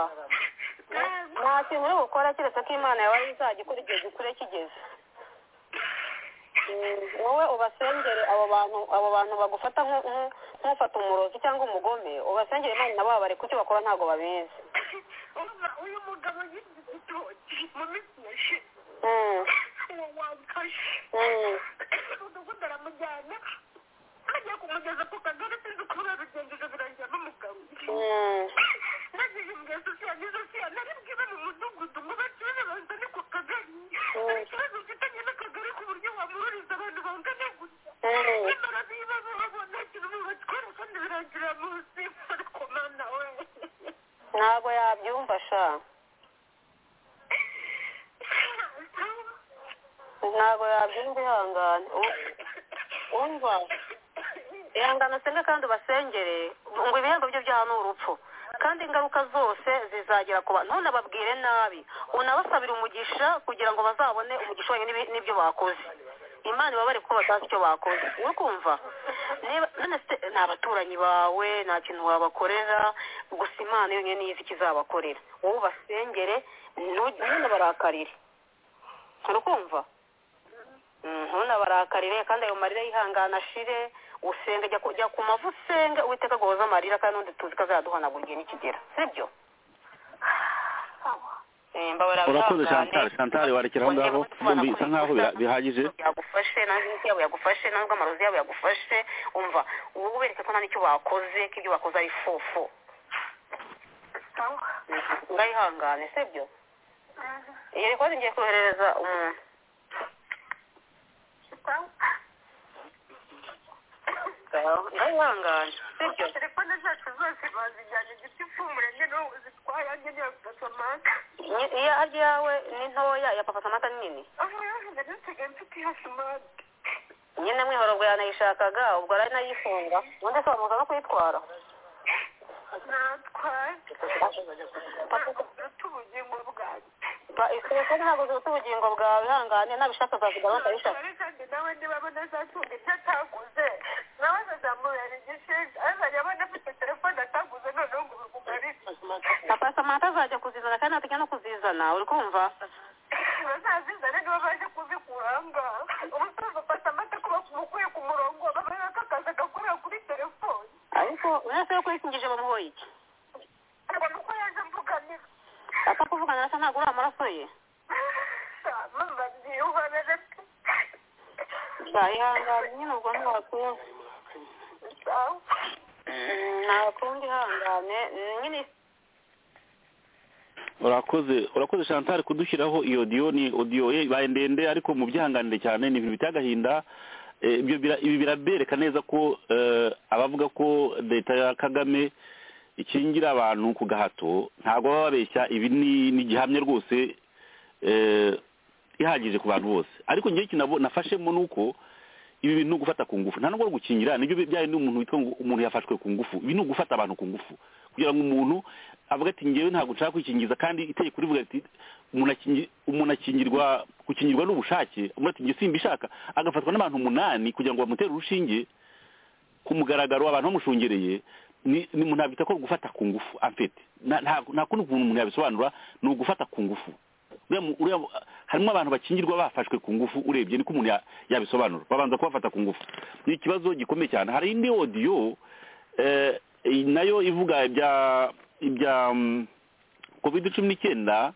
nta kintu uri bukore keretse ko imana yawe izajya ikora igihe gikure kigeze Mm, wowe ubasengere abo bantu abo bantu bagufata nk- nk- nk'ufata umurozi cyangwa umugome ubasengere imana nabo babareka icyo bakora ntabwo babizi Urumva uyu mugabo yize igitoki mu minsi yashize Mm, uwo wamfashe mm. umudugudu aramujyana agiye kumugeza ku kagari sinzi uko babigenjeje birangira bamugaruye Mm. nagiye imbwesa usiyagize usiya nari bwibe mu mudugudu ngo bakibaze banzane ku kagari hari ikibazo mfitanye n'akagari ku buryo wamururiza abantu bangana gusa Mm. nyamara niba babona ikintu bubatwara kandi birangira munsi ariko mana we ntabwo yabyumva sha ntabwo yabyumva ihangane U- umva ihangane usenge kandi ubasengere ngo ibihembo byo byaha ni urupfu kandi ingaruka zose zizagera ku bantu ntunababwire nabi unabasabire umugisha kugira ngo bazabone umugisha wonyine n'ibi- n'ibyo bakoze imana ibabare kuko batazi icyo bakoze uri kumva niba none se ni abaturanyi bawe nta kintu wabakorera gusa imana yonyine niyo izi ikizabakorera wowe ubasengere ntu- ntunabarakarire urukumva ntunabarakarire kandi ayo marira yihangana ashire usenge jya ku- jya ku mavu usenge uwiteka agoboza amarira kandi n'undi tuzi ko azayaduhanagurira nikigera sibyo Eh, mbabarira urakoze bihangane. chantal chantal warekera aho ngaho Wongera yumva kubisobanura bisa kuri nkaho bira- Twitter. bihagije yagufashe nawe iminsi yabo yagufashe nawe amarozi yabo yagufashe umva wowe ubereke ko nta n'icyo bakoze ko ibyo bakoze ari fufu ngayihangane sibyo iyo rikoze ngiye koherereza umuntu ngayihangane sibyo telefone zacu zose bazijyana igiti cy'umurenge n'ubu zitwaye yanjye niyo gasamata Ni- iya ajya yawe ni ntoya ya papa samata ni nini aho yahaga nisigaye mfite iya simati nyine mwihorobwo yanayishakaga ubwo ari nayifunga ubundi se wamuza no kuyitwara natwaye papa ufite ubugingo bwanjye isoko ntabwo zifite ubugingo bwawe ihangane nabishaka uzazigabana ukabishaka Ariko kandi nawe niba abona azatunga ibyo ataguze nawe azazamubera igishinja azajya abona afite telefone ataguze noneho ngo bimugarire papa samata azajya kuzizana kandi natajya no kuzizana uri kumva bazazizane nibo baje kuzikura aha ngaha ubusanzwe afata amata kuba kumukuye ku murongo babaye kakazi agakorera kuri telefone ariko uretse yuko yisingije bamuhoye iki ngo ni uko yaje mvuganira apfa kuvugana nasa ntabwo uri amaraso ye mama ntiyubabere pe Ba, ihangane nyine ubwo ntiwakumva sawa Mm, ntakundi ihangane nyine urakoze urakoze chantal kudushyiraho iyo odiyo ni odiyo ye ibaye ndende ariko mu byihanganire cyane ni ibintu biteye agahinda Eh, ibyo bira- ibi birabereka neza ko eh, abavuga ko leta ya kagame ikingira abantu ku gahato ntabwo baba babeshya ibi ni ni igihamya rwose eh, ihagije ku bantu bose ariko ngewe kinabo nafashemo ni uko ibi bintu ni ugufata ku ngufu nta nubwo gukingira nibyo bijyanye n'umuntu witwa ngo umuntu yafashwe ku ngufu ibi ni ugufata abantu ku ngufu kugira ngo umuntu avuga ati ngewe ntabwo nshaka kwikingiza kandi itegeko rivuga riti umuntu akingi- umuntu akingirwa gukingirwa ni ubushake umuntu ati nge simbishaka agafatwa n'abantu umunani kugira ngo bamutere urushinge ku mugaragaro abantu bamushungereye ni ni umuntu nabyita ko gufata ku ngufu amfete Na- ntabwo nta kundi kuntu umuntu yabisobanura ni ugufata ku ngufu Uriya mu- uriya mu- harimo abantu bakingirwa bafashwe ku ngufu urebye niko umuntu ya- yabisobanura babanza kubafata ku ngufu ni ikibazo gikomeye cyane hari indi odiyo eh, iyi nayo ivuga ibya ibya mm, covid cumi n'icyenda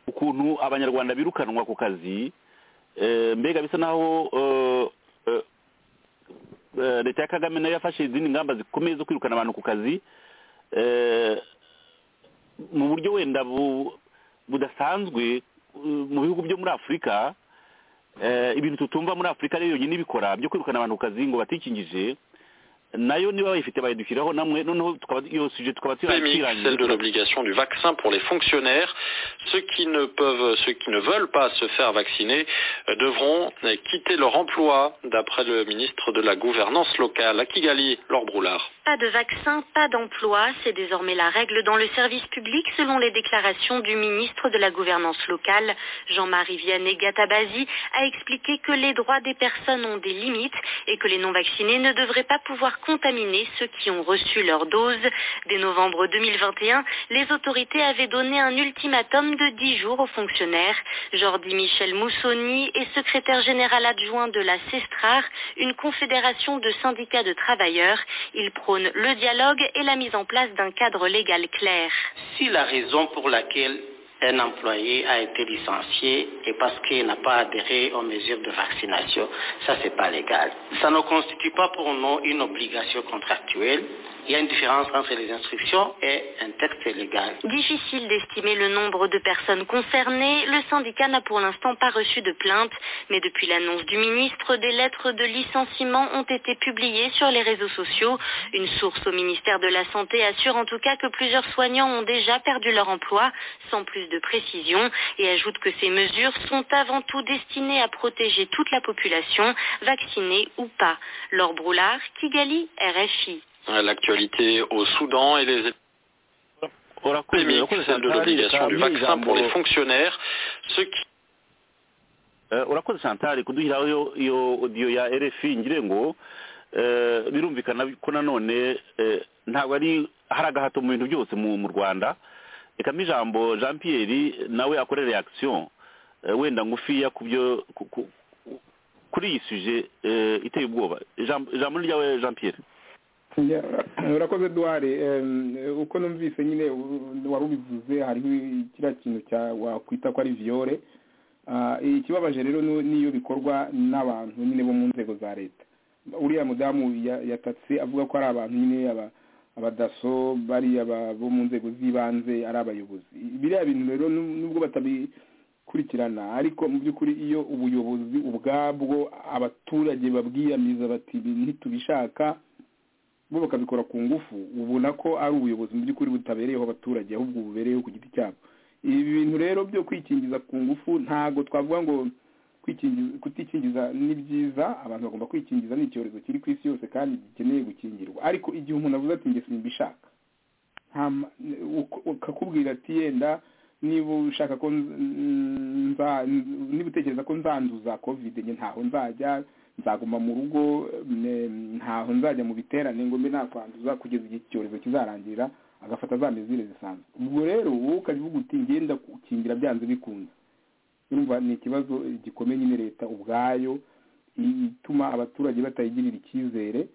ukuntu abanyarwanda birukanwa ku kazi eh, mbega bisa naho eh, eh, eh, leta ya kagame nayo yafashe izindi ngamba zikomeye zo kwirukana abantu ku kazi eh, mu buryo wenda bu- budasanzwe uh, mu bihugu byo muri afurika eh, ibintu tutumva muri afurika rero yonyine ibikora byo kwirukana abantu ku kazi ngo batikingije nayo niba bayifite bayidushyiraho namwe noneho tukaba iyo suje tukaba polémique, tuyirangije celle de l'obligation du vaccin pour les fonctionnaires. Ceux qui ne peuvent, ceux qui ne veulent pas se faire vacciner euh, devront euh, quitter leur emploi, d'après le ministre de la gouvernance locale à Kigali, Laure Broulard. Pas de vaccin, pas d'emploi, c'est désormais la règle dans le service public selon les déclarations du ministre de la Gouvernance locale, Jean-Marie Vianney Gatabazi, a expliqué que les droits des personnes ont des limites et que les non-vaccinés ne devraient pas pouvoir contaminer ceux qui ont reçu leur dose. Dès novembre 2021, les autorités avaient donné un ultimatum de 10 jours aux fonctionnaires. Jordi Michel Moussoni est secrétaire général adjoint de la CESTRAR, une confédération de syndicats de travailleurs. Il prône le dialogue et la mise en place d'un cadre légal clair. Si la raison pour laquelle un employé a été licencié est parce qu'il n'a pas adhéré aux mesures de vaccination, ça c'est pas légal. Ça ne constitue pas pour nous une obligation contractuelle. Il y a une différence entre les instructions et un texte légal. Difficile d'estimer le nombre de personnes concernées, le syndicat n'a pour l'instant pas reçu de plainte, mais depuis l'annonce du ministre, des lettres de licenciement ont été publiées sur les réseaux sociaux. Une source au ministère de la Santé assure en tout cas que plusieurs soignants ont déjà perdu leur emploi, sans plus de précision, et ajoute que ces mesures sont avant tout destinées à protéger toute la population, vaccinée ou pas. Laure Broulard, Kigali, RFI. Euh, L'actualité au Soudan et les urakoze polémiques, urakoze celle de l'obligation Chantal, du reka vaccin pour les ijambo- fonctionnaires. Ceux qui Eh, urakoze Chantal kuduhiraho iyo- iyo audio ya RFI ngire ngo eh, birumvikana ko nanone eh, ntabwo ari hari agahato mu bintu byose mu mu Rwanda reka mpa ijambo Jean Pierre nawe akore reaction eh, wenda ngufiya ku byo ku- ku- kuri iyi suje eh, iteye ubwoba Ijambo- ijambo ni ryawe Jean Pierre Ya, urakoze duhari Em, uko numvise nyine u- wari ubivuze hariho kiriya kintu cya wakwita ko ari viyore Ah, ikibabaje rero nu- niyo bikorwa n'abantu nyine bo mu nzego za leta uriya mudamu ya- yatatse avuga ko ari abantu nyine aba- abadaso bariya ba- bo mu nzego z'ibanze ari abayobozi biriya bintu rero nu- nubwo batabikurikirana ariko mu by'ukuri iyo ubuyobozi ubwabwo abaturage babwiyamiza bati "Ibi ntitubishaka bo bakabikora ku ngufu ubona ko ari ubuyobozi mu by'ukuri butabereyeho abaturage ahubwo bubereyeho ku giti cyabo ibi bintu rero byo kwikingiza ku ngufu ntago twavuga ngo kwikingiza kutikingiza ni byiza abantu bagomba kwikingiza ni icyorezo kiri ku isi yose kandi gikeneye gukingirwa ariko igihe umuntu avuze ati njye simbishaka nta ma- uko- ukakubwira ati yenda niba ushaka ko nz- nza- niba utekereza ko nzanduza kovide njye ntaho nzajya nzaguma mu rugo mm, ntaho nzajya mu biterane ngo mbe nakwanduza kugeza igihe iki cyorezo kizarangirira agafata za mezire zisanzwe ubwo rero wowe ukabivuga uti ngenda gukingira byanze bikunze urumva ni ikibazo gikomeye nyine leta ubwayo i- ituma abaturage batayigirira icyizere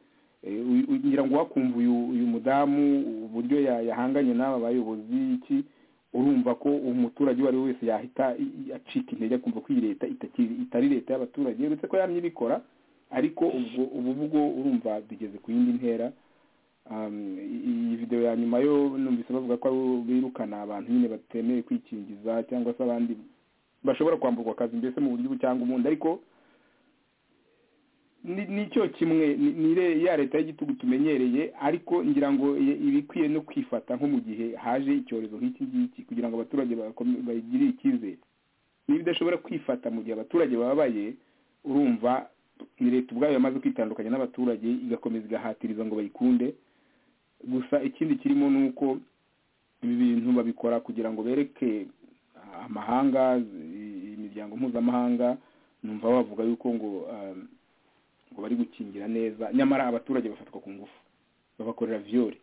Eh, u- u- ngira ngo wakumva uyu uyu mudamu uburyo ya- yahanganye n'aba bayobozi iki urumva ko umuturage uwo ari we wese yahita i- i- acika intege akumva ko iyi leta itakiri- itari leta y'abaturage uretse ko yamye ibikora ariko ubwo ubu bwo urumva bigeze ku yindi ntera Um, i- iyi video ya nyuma yo numvise bavuga ko ari- birukana abantu nyine batemeye kwikingiza cyangwa se abandi bashobora kwamburwa akazi mbese mu buryo ubu cyangwa ubundi ariko ni- nicyo kimwe ni- ni re- ya leta y'igitugu tumenyereye ariko ngira ngo i- iba ikwiye no kwifata nko mu gihe haje icyorezo nk'iki ngiki kugira ngo abaturage bakome- bayigirire icyizere niba idashobora kwifata mu gihe abaturage bababaye urumva ni leta ubwayo yamaze kwitandukanya n'abaturage igakomeza igahatiriza ngo bayikunde gusa ikindi kirimo ni uko ibi bintu babikora kugira ngo bereke amahanga imiryango mpuzamahanga numva bavuga yuko ngo ngo bari gukingira neza nyamara abaturage bafatwa ku ngufu babakorera viyore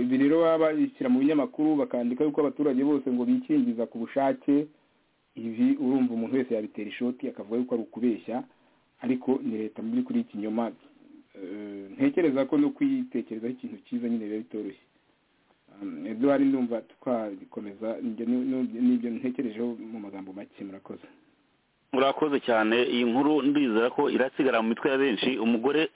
ibi rero baba babishyira mu binyamakuru bakandika yuko abaturage bose ngo bikingiza ku bushake ibi urumva umuntu wese yabitera ishoti akavuga yuko ari ukubeshya ariko ni leta mu by'ukuri y'ikinyoma ntekereza ko no kwitekerezaho ikintu cyiza nyine biba bitoroshye eduwari ndumva twabikomeza n'ibyo ntekerejeho mu magambo make murakoze murakoze cyane iyi nkuru ndizera ko irasigara mu mitwe ya benshi umugore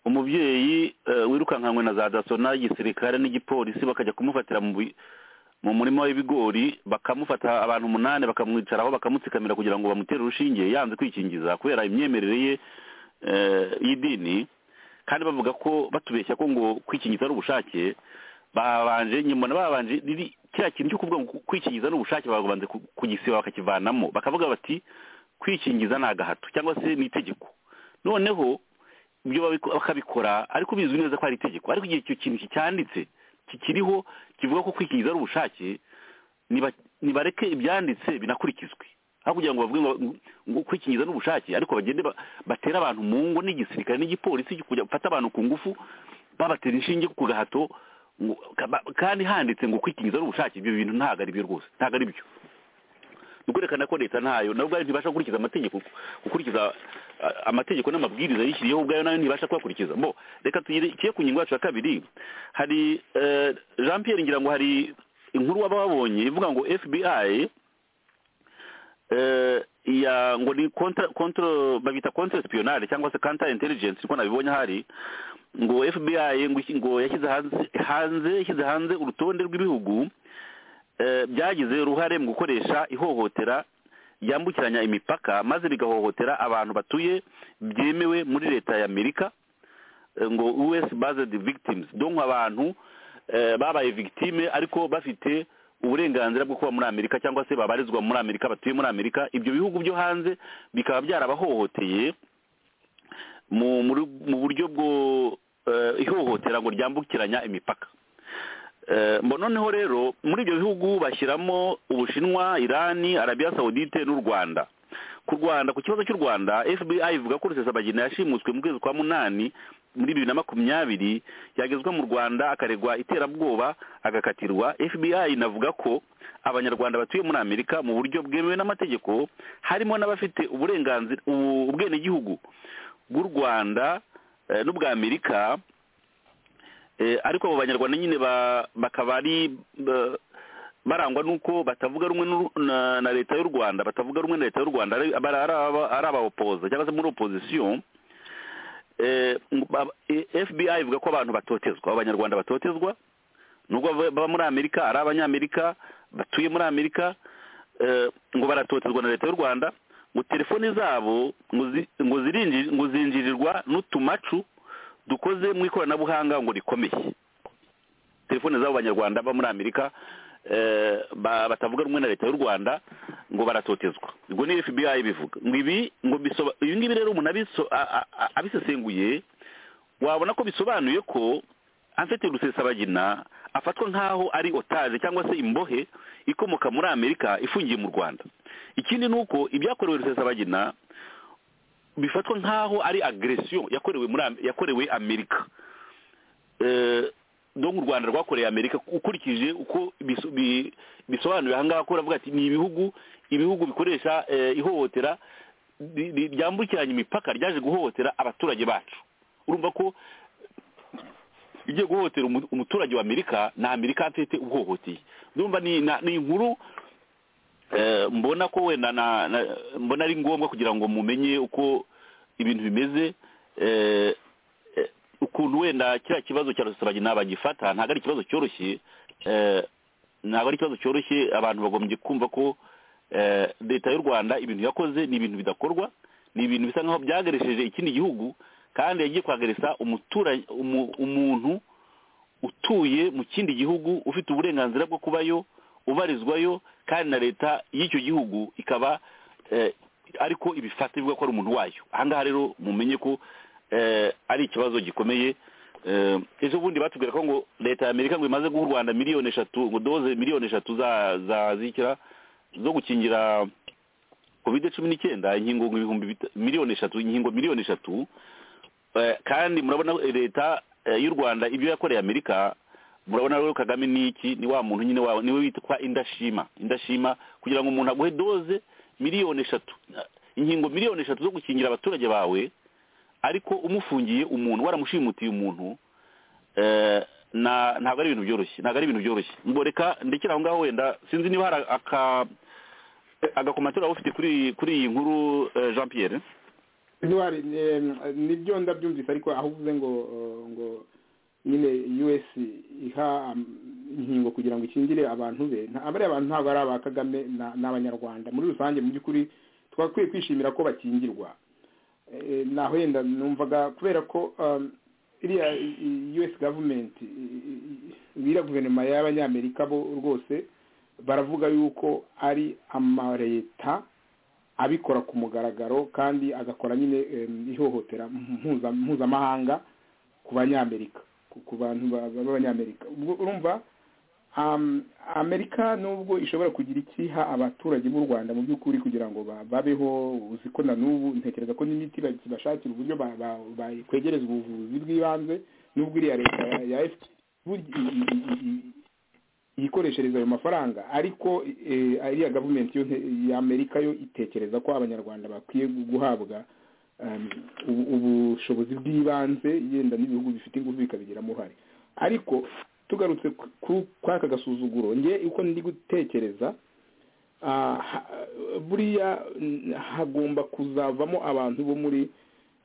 umubyeyi wirukankanywe na za daso n'igisirikare n'igipolisi bakajya kumufatira mu murima w'ibigori bakamufata abantu umunani bakamwicaraho bakamutsikamira kugira ngo bamutere urushinge yanze kwikingiza kubera imyemerere ye y'idini kandi bavuga ko batubeshya ko ngo kwikingiza ari ubushake babanje nyuma babanje kiriya kintu cyo kuvuga ngo kwikingiza ni ubushake babanza kugisiba bakakivanamo bakavuga bati kwikingiza ni agahato cyangwa se ni itegeko noneho ibyo bakabikora ariko bizwi neza ko ari itegeko ariko igihe icyo kintu kicyanditse kikiriho kivuga ko kwikingiza ari ubushake ntibareke ibyanditse binakurikizwe aho kugira ngo bavuge ngo kwikingiza ni ubushake ariko bagende batere abantu mu ngo n'igisirikare n'igipolisi kujya gufata abantu ku ngufu babatera inshinge ku gahato kandi handitse ngo kwikingiza ari ubushake ibyo bintu ntabwo ari byo rwose ntabwo ari byo ni ukwerekana ko leta ntayo nawe ubwayo ntibasha gukurikiza amategeko gukurikiza amategeko n'amabwiriza yishyiriyeho ubwayo nayo ntibasha kuyakurikiza bo reka tugire ku ngingo yacu ya kabiri hari jean Pierre ngira ngo hari inkuru waba wabonye ivuga ngo fbi ya ngo ni kontoro babita kontoro sipiyonari cyangwa se kanta interingensi niko nabibonye ahari ngo fbi ngo yashyize hanze yashyize hanze urutonde rw'ibihugu byagize uruhare mu gukoresha ihohotera ryambukiranya imipaka maze bigahohotera abantu batuye byemewe muri leta ya amerika ngo us based victims donko abantu babaye victime ariko bafite uburenganzira bwo kuba muri amerika cyangwa se babarizwa muri amerika batuye muri amerika ibyo bihugu byo hanze bikaba byarabahohoteye mu buryo bwo ihohotera ngo ryambukiranya imipaka noneho rero muri ibyo bihugu bashyiramo ubushinwa irani arabiya sawudite n'u rwanda ku rwanda ku kibazo cy'u rwanda fbi ivuga ko rusesabagina yashimuswe mu kwezi kwa munani muri bibiri na makumyabiri yagezwa mu rwanda akaregwa iterabwoba agakatirwa fbi inavuga ko abanyarwanda batuye muri amerika mu buryo bwemewe n'amategeko harimo n'abafite uburenganzira ubwenegihugu bw'u rwanda n'ubwa amerika ariko abo banyarwanda nyine bakaba ari barangwa n'uko batavuga rumwe na leta y'u rwanda batavuga rumwe na leta y'u rwanda ari aba opoza cyangwa se muri opozisiyo fbi ivuga ko abantu batotezwa abanyarwanda batotezwa nubwo baba muri amerika ari abanyamerika batuye muri amerika ngo baratotezwa na leta y'u rwanda ngo telefoni zabo ngo zinjirirwa n'utumacu dukoze mu ikoranabuhanga ngo rikomeye telefoni z'abo banyarwanda baba muri amerika batavuga rumwe na leta y'u rwanda ngo baratotezwa ubwo ni fbi bivuga ngo ibi ngo ibi ngibi rero umuntu abisesenguye wabona ko bisobanuye ko afite rusesabagina afatwa nk'aho ari otaje cyangwa se imbohe ikomoka muri amerika ifungiye mu rwanda ikindi ni uko ibyakorewe rusesabagina bifatwa nk'aho ari agresiyo yakorewe muri yakorewe amerika dore u rwanda rwakoreye amerika ukurikije uko bisobanuye aha ngaha ko uravuga ati ni ibihugu ibihugu bikoresha ihohotera ryambukiranya imipaka ryaje guhohotera abaturage bacu urumva ko igiye guhohotera umuturage wa amerika ni amerika afite uhohoteye ndumva ni inkuru mbona ko wenda mbona ari ngombwa kugira ngo mumenye uko ibintu bimeze ukuntu wenda kiriya kibazo cya rusabagina bagifata ntabwo ari ikibazo cyoroshye ntabwo ari ikibazo cyoroshye abantu bagombye kumva ko leta y'u rwanda ibintu yakoze ni ibintu bidakorwa ni ibintu bisa nkaho byagaresheje ikindi gihugu kandi yagiye kwagaresa umuntu utuye mu kindi gihugu ufite uburenganzira bwo kubayo ubarizwayo kandi na leta y'icyo gihugu ikaba ariko ibifata bivuga ko ari umuntu wayo ahangaha rero mumenye ko ari ikibazo gikomeye ejo bundi batubwira ko ngo leta y'amerika ngo imaze guha u rwanda miliyoni eshatu ngo doze miliyoni eshatu za zikira zo gukingira covid cumi n'icyenda inkingo ibihumbi miliyoni eshatu inkingo miliyoni eshatu kandi murabona leta y'u rwanda ibyo yakoreye amerika murabona rero kagame ni iki ni wa muntu nyine wawe niwe witwa indashima indashima kugira ngo umuntu aguhe doze miliyoni eshatu inkingo miliyoni eshatu zo gukingira abaturage bawe ariko umufungiye umuntu waramushimutiye umuntu ntabwo ari ibintu byoroshye ntabwo ari ibintu byoroshye mboreka ndekera aho ngaho wenda sinzi niba hari agakomatira waba ufite kuri iyi nkuru jean pierre nibyo ndabyumvise ariko aho uvuze ngo ngo nyine us iha inkingo kugira ngo ikingire abantu be abariya abantu ntabwo ari aba kagame ni abanyarwanda muri rusange mu by'ukuri twakwiye kwishimira ko bakingirwa naho yenda numvaga kubera ko iriya us gavumenti iriya guverinoma y'abanyamerika bo rwose baravuga yuko ari amaleta abikora ku mugaragaro kandi agakora nyine ihohotera mpuzamahanga ku banyamerika ku bantu b'abanyamerika urumva amerika nubwo ishobora kugira ikiha abaturage b'u rwanda mu by'ukuri kugira ngo babeho uzi ko na n'ubu ntekereza ko n'imiti bashakira uburyo bakwegereza ubuvuzi bw'ibanze nubwo iriya leta ya efuti yikoreshereza ayo mafaranga ariko iriya gavumenti y'amerika yo itekereza ko abanyarwanda bakwiye guhabwa ubushobozi bw'ibanze yenda n'ibihugu bifite ingufu bikabigiramo uruhare ariko tugarutse kuri aka gasuzuguro nge uko ndi gutekereza buriya hagomba kuzavamo abantu bo muri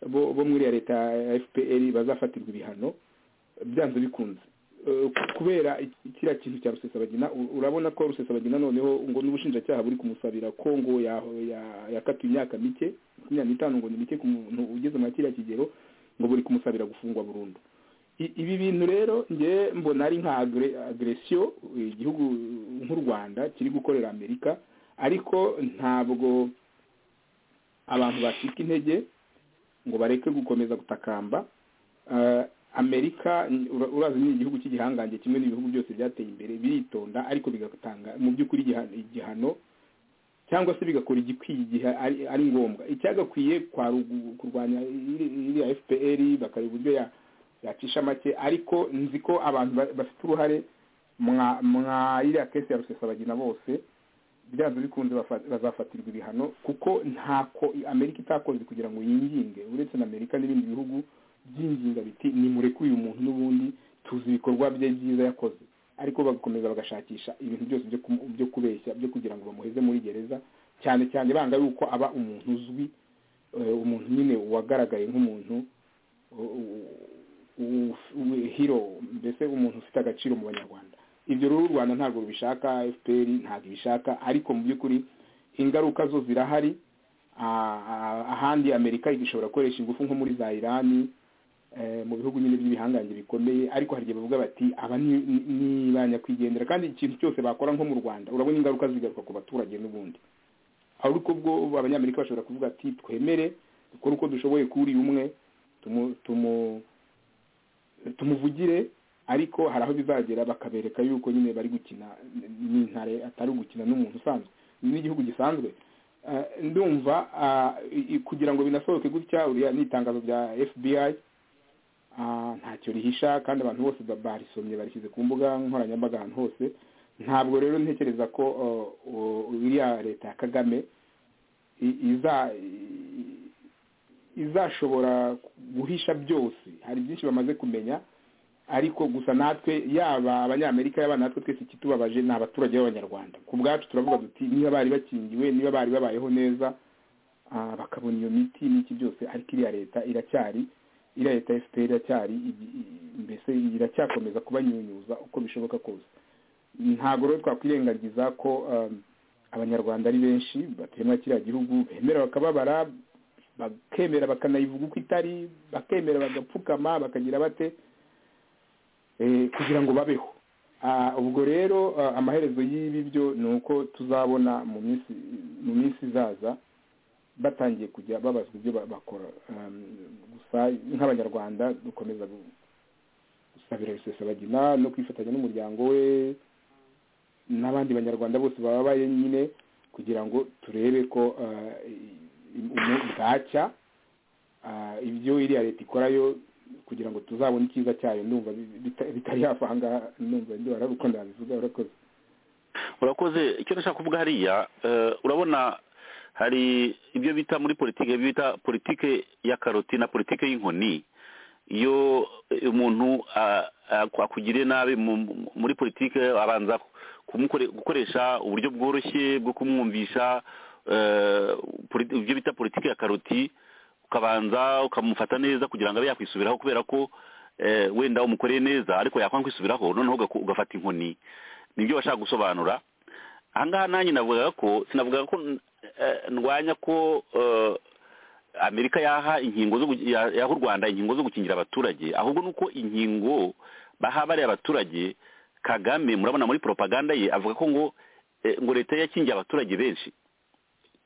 bo muri ya leta ya fpr bazafatirwa ibihano byanze bikunze kubera kiriya kintu cya rusesabagina urabona ko rusesabagina noneho ngo n'ubushinjacyaha buri kumusabira ko ngo yakatiwe imyaka mike makumyabiri n'itanu ngo ni mike ku muntu ugeze muri kiriya kigero ngo buri kumusabira gufungwa burundu ibi bintu rero nge mbona ari nka agresiyo igihugu nk'u rwanda kiri gukorera amerika ariko ntabwo abantu bacika intege ngo bareke gukomeza gutakamba amerika urazi ni igihugu cy'igihangange kimwe n'ibihugu byose byateye imbere biritonda ariko bigatanga mu by'ukuri igihano cyangwa se bigakora igikwiye igihe ari ngombwa icyagakwiye kurwanya iriya fpr bakareba uburyo yacisha make ariko nzi ko abantu bafite uruhare mwa iriya kesi ya rusesabagina bose byanze bikunze bazafatirwa ibihano kuko ntako amerika itakoze kugira ngo yinginge uretse na amerika n'ibindi bihugu byinginga biti nimurekuye umuntu n'ubundi tuzi ibikorwa bye byiza yakoze ariko bagakomeza bagashakisha ibintu byose byo kubeshya byo kugira ngo bamuheze muri gereza cyane cyane banga yuko aba umuntu uzwi umuntu nyine wagaragaye nk'umuntu hiro mbese umuntu ufite agaciro mu banyarwanda ibyo rero u rwanda ntabwo rubishaka fpr ntabwo ibishaka ariko mu by'ukuri ingaruka zo zirahari ahandi amerika igashobora gukoresha ingufu nko muri za irani mu bihugu nyine by'ibihangange bikomeye ariko hari igihe bavuga bati aba ni ba nyakwigendera kandi ikintu cyose bakora nko mu rwanda urabona ingaruka zigaruka ku baturage n'ubundi ariko ubwo abanyamerika bashobora kuvuga ati twemere dukore uko dushoboye kuri umwe tumuvugire ariko hari aho bizagera bakabereka yuko nyine bari gukina n'intare atari ugukina n'umuntu usanzwe n'igihugu gisanzwe ndumva kugira ngo binasohoke gutya uriya ni itangazo rya fbi ntacyo rihisha kandi abantu bose barisomye barishyize ku mbuga nkoranyambaga ahantu hose ntabwo rero ntekereza ko iriya leta ya kagame izashobora guhisha byose hari byinshi bamaze kumenya ariko gusa natwe yaba abanyamerika yaba natwe twese ikitubabaje ni abaturage b'abanyarwanda ku bwacu turavuga duti niba bari bakingiwe niba bari babayeho neza bakabona iyo miti n'iki byose ariko iriya leta iracyari iriya leta ya efuperi iracyari mbese iracyakomeza kubanyunyuza uko bishoboka kose ntabwo rero twakwirengagiza ko abanyarwanda ari benshi batemwa kiriya gihugu bemera bakababara bakemera bakanayivuga uko itari bakemera bagapfukama bakagira bate kugira ngo babeho ubwo rero amaherezo y'ibi byo ni uko tuzabona mu minsi izaza batangiye kujya babazwa ibyo bakora gusa nk'abanyarwanda dukomeza gusabira rusesabagina no kwifatanya n'umuryango we n'abandi banyarwanda bose bababaye nyine kugira ngo turebe ko bwacya ibyo iriya leta ikorayo kugira ngo tuzabone icyiza cyayo ndumva bitari yavanga numva ndwara uko ndabivuga urakoze urakoze icyo nashaka kuvuga hariya urabona hari ibyo bita muri politiki ibyo bita politiki ya karoti na politiki y'inkoni iyo umuntu akugiriye nabi muri politiki abanza gukoresha uburyo bworoshye bwo kumwumvisha ibyo bita politiki ya karoti ukabanza ukamufata neza kugira ngo abe yakwisubiraho kubera ko wenda umukoreye neza ariko yakwanga kwisubiraho noneho ugafata inkoni nibyo bashaka gusobanura ahangaha nanjye navugaga ko sinavugaga ko ndwanya ko amerika yaha inkingo yaha u rwanda inkingo zo gukingira abaturage ahubwo ni uko inkingo baha bariya abaturage kagame murabona muri propaganda ye avuga ko ngo ngo leta yakingiye abaturage benshi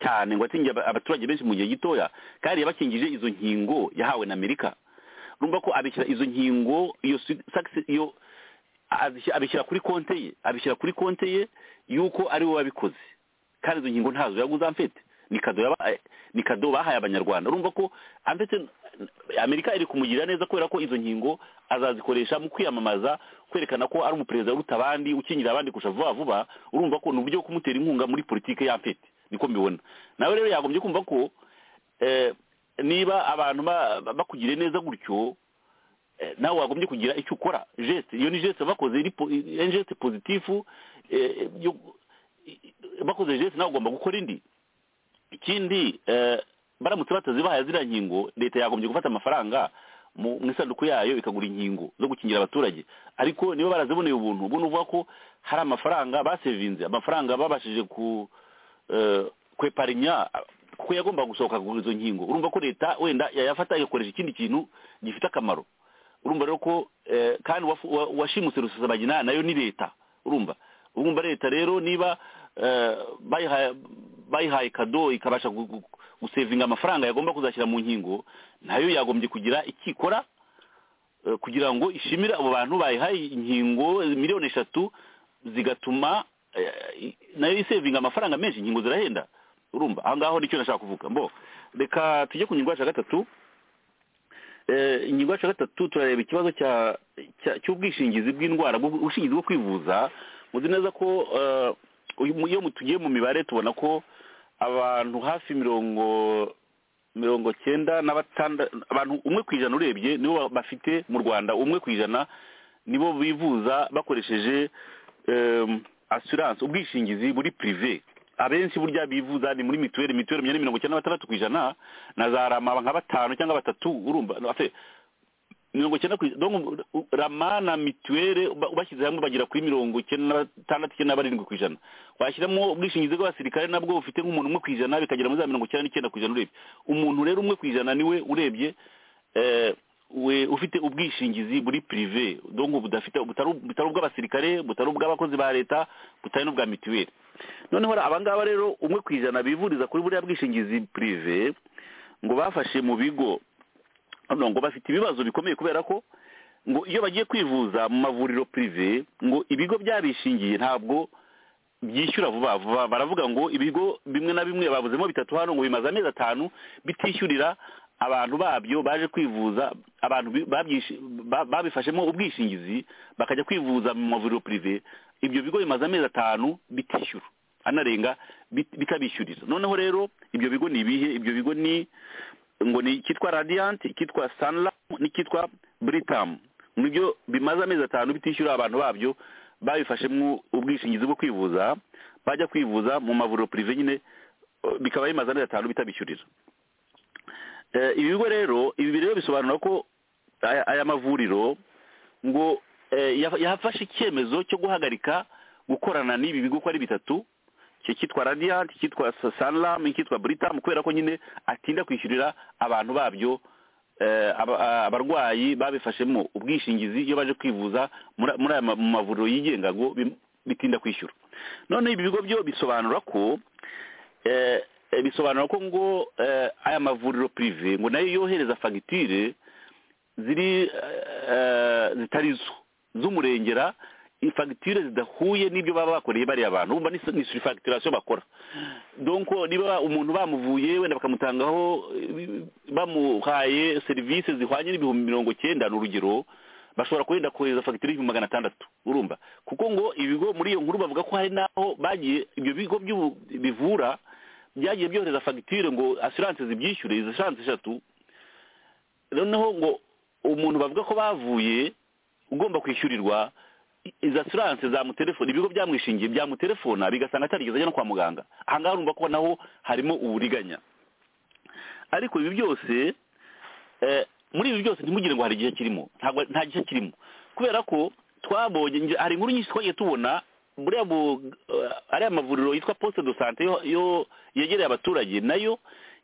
cyane ngo atingiye abaturage benshi mu gihe gitoya kandi yabakingije izo nkingo yahawe na amerika urumva ko abishyira izo nkingo iyo iyo abishyira kuri konti ye abishyira kuri konti ye y'uko ari we wabikoze kandi izo nkingo ntazo yaguze amfete ni kado bahaye abanyarwanda urumva ko amfete amerika iri kumugira neza kubera ko izo nkingo azazikoresha mu kwiyamamaza kwerekana ko ari umuperezida uruta abandi ukingira abandi kurusha vuba vuba urumva ko ni uburyo bwo kumutera inkunga muri politiki y'amfete niko mbibona nawe rero yagombye kumva ko niba abantu bakugiriye neza gutyo nawe wagombye kugira icyo ukora jesite iyo ni jesite bakoze jesite pozitifu bakoze jesite nawe ugomba gukora indi ikindi baramutse batazibahaye ziriya nkingo leta yagombye gufata amafaranga mu isanduku yayo ikagura inkingo zo gukingira abaturage ariko niba baraziboneye ubuntu ubwo ni uvuga ko hari amafaranga basevinze amafaranga babashije ku kweparinya kuko yagomba gusohoka kugura izo nkingo urumva ko leta wenda yayafata igakoresha ikindi kintu gifite akamaro urumva rero ko kandi uwashimutse rusesabagina nayo ni leta urumva urumva leta rero niba bayihaye kado ikabasha gusevinga amafaranga yagomba kuzashyira mu nkingo nayo yagombye kugira ikikora kugira ngo ishimire abo bantu bayihaye inkingo miliyoni eshatu zigatuma nayo isevinga amafaranga menshi inkingo zirahenda urumva aha ngaho nicyo nashaka kuvuga mbo reka tujye ku ngingo yacu ya gatatu ingingo yacu ya gatatu turareba ikibazo cy'ubwishingizi bw'indwara ubwishingizi bwo kwivuza muzi neza ko iyo tugiye mu mibare tubona ko abantu hafi mirongo mirongo cyenda na batandatu abantu umwe ku ijana urebye nibo bafite mu rwanda umwe ku ijana nibo bivuza bakoresheje assurance ubwishingizi buri prive abenshi burya bivuza ni muri mituweli mituweli ni mirongo icyenda na batandatu ku ijana na za rama nka batanu cyangwa batatu urumva mirongo icyenda ku ijana rama na mituweli bashyize hamwe bagera kuri mirongo icyenda na batandatu icyenda na barindwi ku ijana washyiramo ubwishingizi bw'abasirikare nabwo bufite nk'umuntu umwe ku ijana bikagera muri za mirongo icyenda n'icyenda ku ijana urebye umuntu rero umwe ku ijana niwe urebye we ufite ubwishingizi buri pirive dongo budafite butari ubw'abasirikare butari ubw'abakozi ba leta butari n'ubwa mituweli noneho abangaba rero umwe ku ijana bivuriza kuri buriya bwishingizi pirive ngo bafashe mu bigo ngo bafite ibibazo bikomeye kubera ko ngo iyo bagiye kwivuza mu mavuriro pirive ngo ibigo byabishingiye ntabwo byishyura vuba vuba baravuga ngo ibigo bimwe na bimwe babuzemo bitatu hano ngo bimaze amezi atanu bitishyurira abantu babyo baje kwivuza abantu babifashemo ubwishingizi bakajya kwivuza mu mavuriro pirive ibyo bigo bimaze amezi atanu bitishyura anarenga bitabishyurira noneho rero ibyo bigo ni ibihe ibyo bigo ni ngo ni icyitwa radiyanti icyitwa saniramu n'icyitwa buritamu nibyo bimaze amezi atanu bitishyura abantu babyo babifashemo ubwishingizi bwo kwivuza bajya kwivuza mu mavuriro pirive nyine bikaba bimaze amezi atanu bitabishyurira ibi bigo rero ibi rero bisobanura ko aya mavuriro ngo yafashe icyemezo cyo guhagarika gukorana n'ibi bigo uko ari bitatu cyitwa radiyanti cyitwa saniramu icyitwa buritamu kubera ko nyine atinda kwishyurira abantu babyo abarwayi babifashemo ubwishingizi iyo baje kwivuza muri aya mavuriro yigenga ngo bitinda kwishyura none ibi bigo byo bisobanura ko Eh, bisobanura ko ngo eh, aya mavuriro prive ngo nayo yohereza fagitire ziri eh, zitari zo z'umurengera fagitire zidahuye n'ibyo baba bakoreye bariya abantu bumva ni ni surfacturation bakora donc niba umuntu bamuvuye wenda bakamutangaho eh, bamuhaye serivisi zihwanye n'ibihumbi mirongo cyenda ni urugero bashobora kurinda kohereza fagitire y'ibihumbi magana atandatu urumva kuko ngo ibigo muri iyo nkuru bavuga ko hari n'aho bagiye ibyo bigo by'ubu- bivura byagiye byohereza fagitire ngo asiranse zibyishyure izo asiranse eshatu noneho ngo umuntu bavuga ko bavuye ugomba kwishyurirwa i- izo asiranse zamutelefona ibigo byamwishingiye byamutelefona bigasanga atarigeze ajya no kwa muganga aha ngaha urumva ko naho harimo uburiganya ariko ibi byose eh, muri ibi byose ntimugire ngo hari igihe kirimo ntabwo nta gihe kirimo kubera ko twabonye nge- hari inkuru nyinshi twagiye tubona buriya mu eh, ariya mavuriro yitwa poste de sante yo- yo yegereye abaturage nayo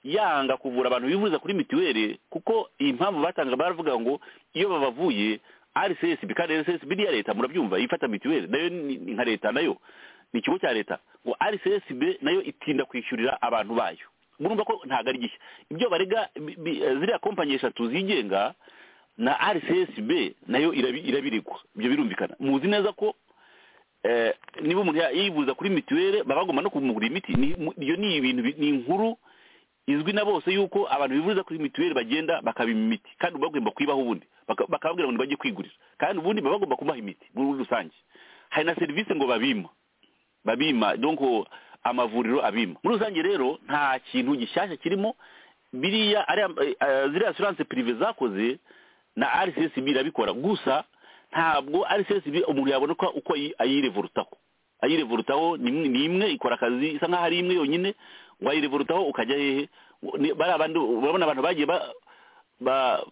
yanga kuvura abantu bivuriza kuri mituweli kuko iyi mpamvu batanga baravuga ngo iyo babavuye rcsb kandi rcsb ni iya leta murabyumva ifata mituweli nayo ni ni nka leta nayo ni ikigo cya leta ngo rcsb nayo itinda kwishyurira abantu bayo murumva ko ntabwo ari gishya ibyo barega bi- bi- eh, ziriya kompanyi eshatu zigenga na rcsb nayo irabi- irabirigwa ibyo birumvikana muzi neza ko eh, niba umuntu ya- yivuza kuri mituweli baba bagomba no kumugurira imiti Ni- mu- iyo ni ibintu bi- ni inkuru izwi na bose yuko abantu bivuriza kuri mituweli bagenda bakabima imiti kandi baba bagomba kuyibaho ubundi Baka- bakababwira ngo bajye kwigurira kandi ubundi baba bagomba kubaha imiti muri rusange hari na serivisi ngo babima babima donc amavuriro abima muri rusange rero nta kintu gishyashya kirimo biriya ariya eh, eh, ziriya assurance prive zakoze na rcsb irabikora gusa ntabwo rcsb umuntu yabona ko uko ayi- ayirevorutaho ayirevorutaho ni imwe- ni imwe ikora akazi isa nkaho ari imwe yonyine wayirevorutaho ukajya hehe Ni- bariya bandi urabona abantu bagiye ba- ba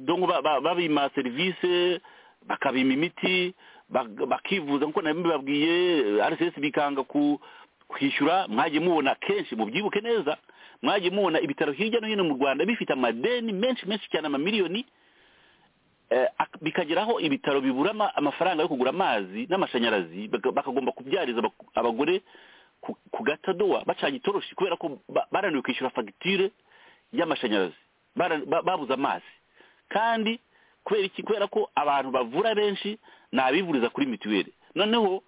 donc ba- ba- babima serivisi bakabima imiti bak- bakivuza nkuko nari mbibabwiye rcs bikanga ku- kwishyura mwagiye mubona kenshi mubyibuke neza mwagiye mubona ibitaro hirya no hino mu rwanda bifite amadeni menshi menshi cyane amamiliyoni eh, ak- bikageraho ibitaro bibura ama- amafaranga yo kugura amazi n'amashanyarazi baka- bakagomba kubyariza abak- abagore ku- ku gatadowa bacanye itoroshi kubera ko ba- barananiwe kwishyura fagitire y'amashanyarazi Bara- ba- babuze amazi kandi kubera iki kubera ko abantu bavura benshi ni abivuriza kuri mituweli noneho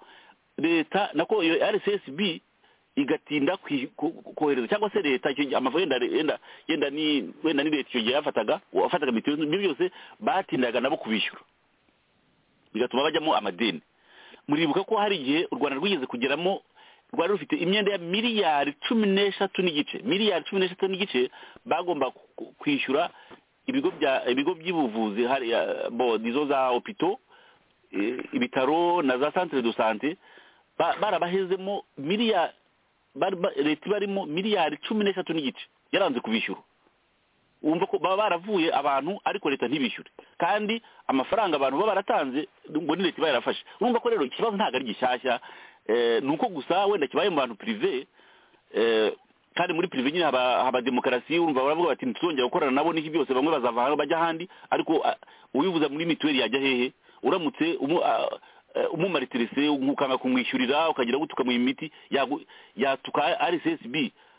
leta nako iyo rcsb igatinda kwi- ku- kohereza cyangwa se leta icyo gihe amafaranga yenda yenda yenda ni wenda ni leta icyo gihe yafataga uwafataga mituweli ibyo byose batindaga nabo kubishyura bigatuma bajyamo amadeni muribuka ko hari igihe u rwanda rwigeze kugeramo rwari rufite imyenda ya miliyari cumi n'eshatu n'igice miliyari cumi n'eshatu n'igice bagomba ku- ku- kwishyura ibigo bya ibigo by'ubuvuzi hariya bod izo za opito ibitaro na za centre de sante ba- barabahezemo miliyari bari- ba- leta barimo miliyari cumi n'eshatu n'igice yaranze kubishyura wumva ko baba baravuye abantu ariko leta ntibishyure kandi amafaranga abantu baba baratanze ngo ni leta iba yarafashe urumva ko rero ikibazo ntabwo ari gishyashya eh, ni uko gusa wenda kibaye mu bantu prive eh, kandi muri prive nyine haba haba demokarasi urumva baravuga bati ntituzongera gukorana nabo n'iki byose bamwe bazava hano bajya ahandi ariko ah, uwivuza muri mituweli yajya hehe uramutse umu- ah, eh, umumaritirese ukanga kumwishyurira ukagira ngo utukamuha imiti yagu- yatuka rssb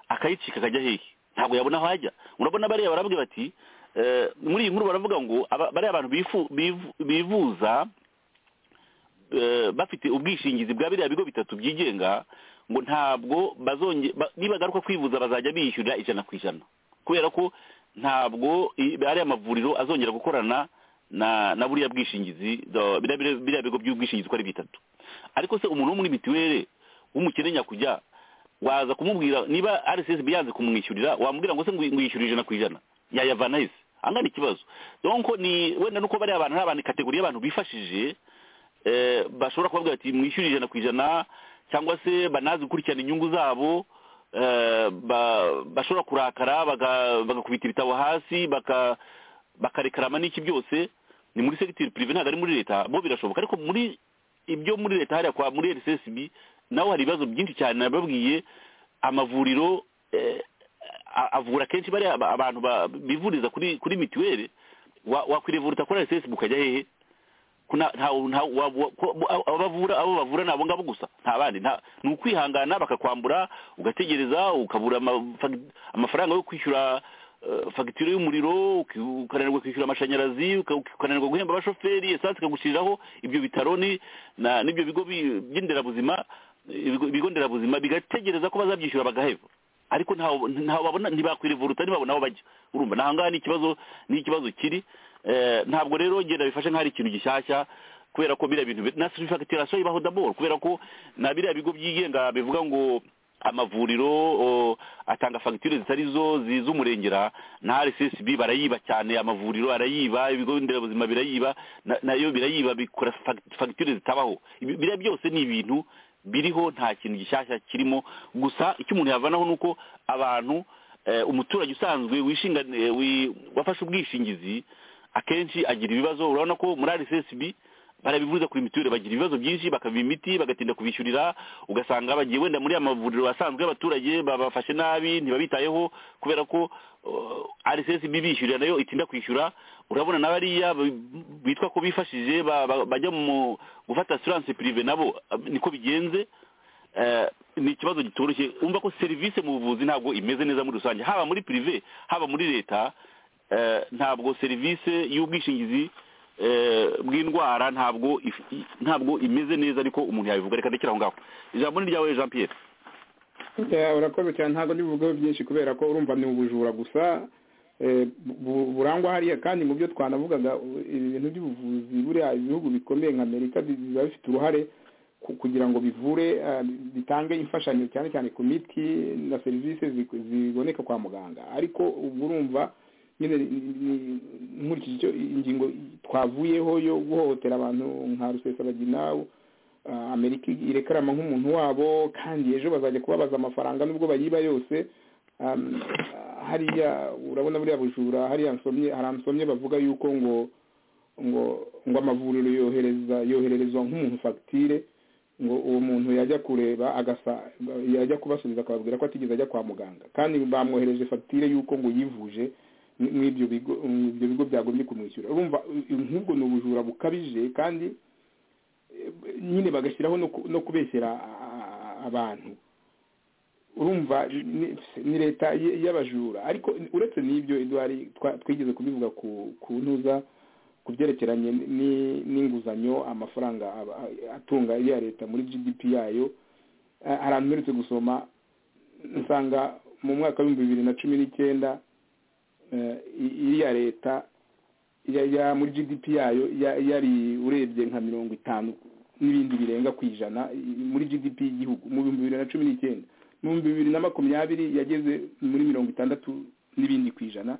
akayicika akajya hehe ntabwo yabona aho ajya urabona bariya barabwira bati eh, muri iyi nkuru baravuga ngo aba- bariya abantu bifu- bivu- bivuza eh, bafite ubwishingizi bwa biriya bigo bitatu byigenga ngo ntabwo bazonge ba- nibagaruka kwivuza bazajya bishyurira ijana ku ijana kubera ko ntabwo i- ariya mavuriro azongera gukorana na na buriya bwishingizi do- biriya- biriya biriya bigo by'ubwishingizi uko ari bitatu ariko se umuntu wo muri mituweli w'umukene nyakujya waza kumubwira niba rcsb yanze kumwishyurira wamubwira ngo se ngwi- ngwishyura ijana ku ijana yayavana hese angana ikibazo donc ni wenda nuko bariya abantu ni abantu kategori y'abantu bifashije eh, bashobora kubavuga bati mwishyure ijana ku ijana cyangwa se banazi gukurikirana inyungu zabo eh, ba- bashobora kurakara baga- bagakubita ibitabo hasi baka- bakarekarama n'iki byose ni muri segiteri pirive ntabwo ari muri leta bo birashoboka ariko muri ibyo muri leta hariya kwa muri rcsb naho hari ibibazo byinshi cyane nababwiye amavuriro eh, a- avura kenshi bariya aba- abantu ba- bivuriza kuri kuri mituweli wakwirevuruta kuri rcsb ukajya hehe ko nta nta- nta- wa- wa- ko abo abo bavura abo bavura ni abo ngabo gusa nta bandi nta ni ukwihangana bakakwambura ugategereza ukabura ama- fag- amafaranga yo kwishyura eh, fagitire y'umuriro uki- ukananirwa kwishyura amashanyarazi uka- ukananirwa guhemba abashoferi esanse ikagushiriraho ibyo bitaro ni na- n'ibyo bigo bi- by'inderabuzima ibigo ibigo nderabuzima bigategereza ko bazabyishyura bagaheba ariko ntaho ntaho babona ntibakwirevuruta ntibabona aho bajya urumva ni ahangaha ni ikibazo ni ikibazo kiri Eh, ntabwo rero ngenda bifashe nk'aho ari ikintu gishyashya kubera ko biriya bintu na surifakitirasiyo ibaho daboro kubera ko na biriya bigo byigenga bivuga ngo amavuriro o, atanga fagitire zitari zo z'umurengera na rssb barayiba cyane amavuriro arayiba ibigo nderabuzima birayiba na- nayo birayiba bikora fag- fagitire zitabaho Ibi- biriya byose ni ibintu biriho nta kintu gishyashya kirimo gusa icyo umuntu yavanaho ni uko abantu eh, umuturage usanzwe wishingane eh, wi- wafashe ubwishingizi akenshi agira ibibazo urabona ko muri rssb barabivuza kuri mituweli bagira ibibazo byinshi bakaba imiti bagatinda kubishyurira ugasanga bagiye wenda muri ya mavuriro asanzwe y'abaturage babafashe nabi ntibabitayeho kubera ko uh, rssb bishyurira nayo itinda kwishyura urabona n'abariya bitwa ko bifashije ba- ba- bajya mu gufata assurance prive nabo ah, niko bigenze Eh, ni ikibazo gitoroshye umva ko serivisi mu buvuzi ntabwo imeze neza muri rusange haba muri prive haba muri leta eh, ntabwo serivisi y'ubwishingizi eh, bw'indwara ntabwo if- i- ntabwo imeze neza ariko umuntu yabivuga reka ndekera aho ngaho ijambo ni ryawe jean pierre Ya, urakoze cyane ntabwo ndibuvugeho byinshi kubera ko urumva ni ubujura gusa eh, bu- burangwa hariya kandi mu byo twanavugaga u- ibintu by'ubuvuzi buriya ibihugu bikomeye nka amerika bi- biba bifite uruhare ku- kugira ngo bivure ah, bitange imfashanyo cyane cyane ku miti na serivisi zi- ziboneka kwa muganga ariko ubwo urumva nyine ni- ni- nkurikije icyo ingingo twavuyeho yo guhohotera abantu nka rusesabagina Ah, amerika irekarama nk'umuntu wabo kandi ejo bazajya kubabaza amafaranga nubwo bayiba yose Um, ah, hariya urabona buriya bujura hariya nsomye hari nsomye bavuga yuko ngo ngo ngo amavuriro yohereza yohererezwa nk'umuntu fagitire ngo uwo muntu yajya kureba agasa yajya kubasubiza akababwira ko atigeze ajya kwa muganga kandi bamwohereje fagitire y'uko ngo yivuje mw'ibyo bigo ibyo bigo byagombye kumwishyura urumva nk'ubwo ni ubujura bukabije kandi nyine bagashyiraho no ku- no kubeshyera a- abantu urumva ni- ni leta y- y'abajura ariko uretse n'ibyo eduwari twa- twigeze kubivuga ku ku ntuza ku byerekeranye ni- n'inguzanyo amafaranga aba- atunga iya leta muri gdp yayo eh, hari ahantu mperutse gusoma nsanga mu mwaka w'ibihumbi bibiri na cumi n'icyenda eh, i- iriya leta ya ya muri gdp yayo ya- yari urebye nka mirongo itanu n'ibindi birenga ku ijana i- muri gdp y'igihugu mu bihumbi bibiri na cumi n'icyenda mu bihumbi bibiri na makumyabiri yageze muri mirongo itandatu n'ibindi ku ijana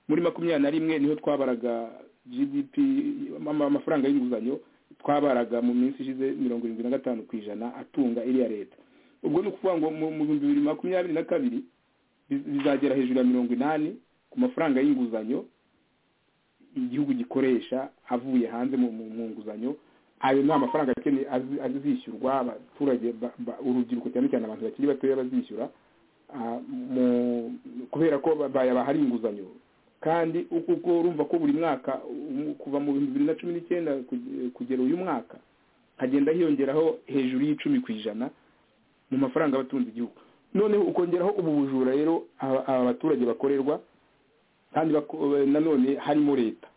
muri makumyabiri na rimwe niho twabaraga gdp ama- amafaranga y'inguzanyo twabaraga mu minsi ishize mirongo irindwi na gatanu ku ijana atunga iriya leta ubwo ni ukuvuga ngo mu mu bihumbi bibiri makumyabiri na kabiri biz- bizagera hejuru ya mirongo inani ku mafaranga y'inguzanyo igihugu gikoresha avuye hanze mu mu- mu nguzanyo ayo ni amafaranga akeneye azi- azishyurwa abaturage ba- ba- urubyiruko cyane cyane abantu bakiri batoya bazishyura ah, mu- kubera ko ba- bayabaha ari inguzanyo kandi uko uko urumva ko buri mwaka um- kuva mu bihumbi bibiri na cumi n'icyenda kuge- kugera uyu mwaka hagenda hiyongeraho hejuru y'icumi ku ijana mu mafaranga abatunze igihugu noneho ukongeraho ubu bujura rero aba aba baturage bakorerwa kandi bako- nanone harimo leta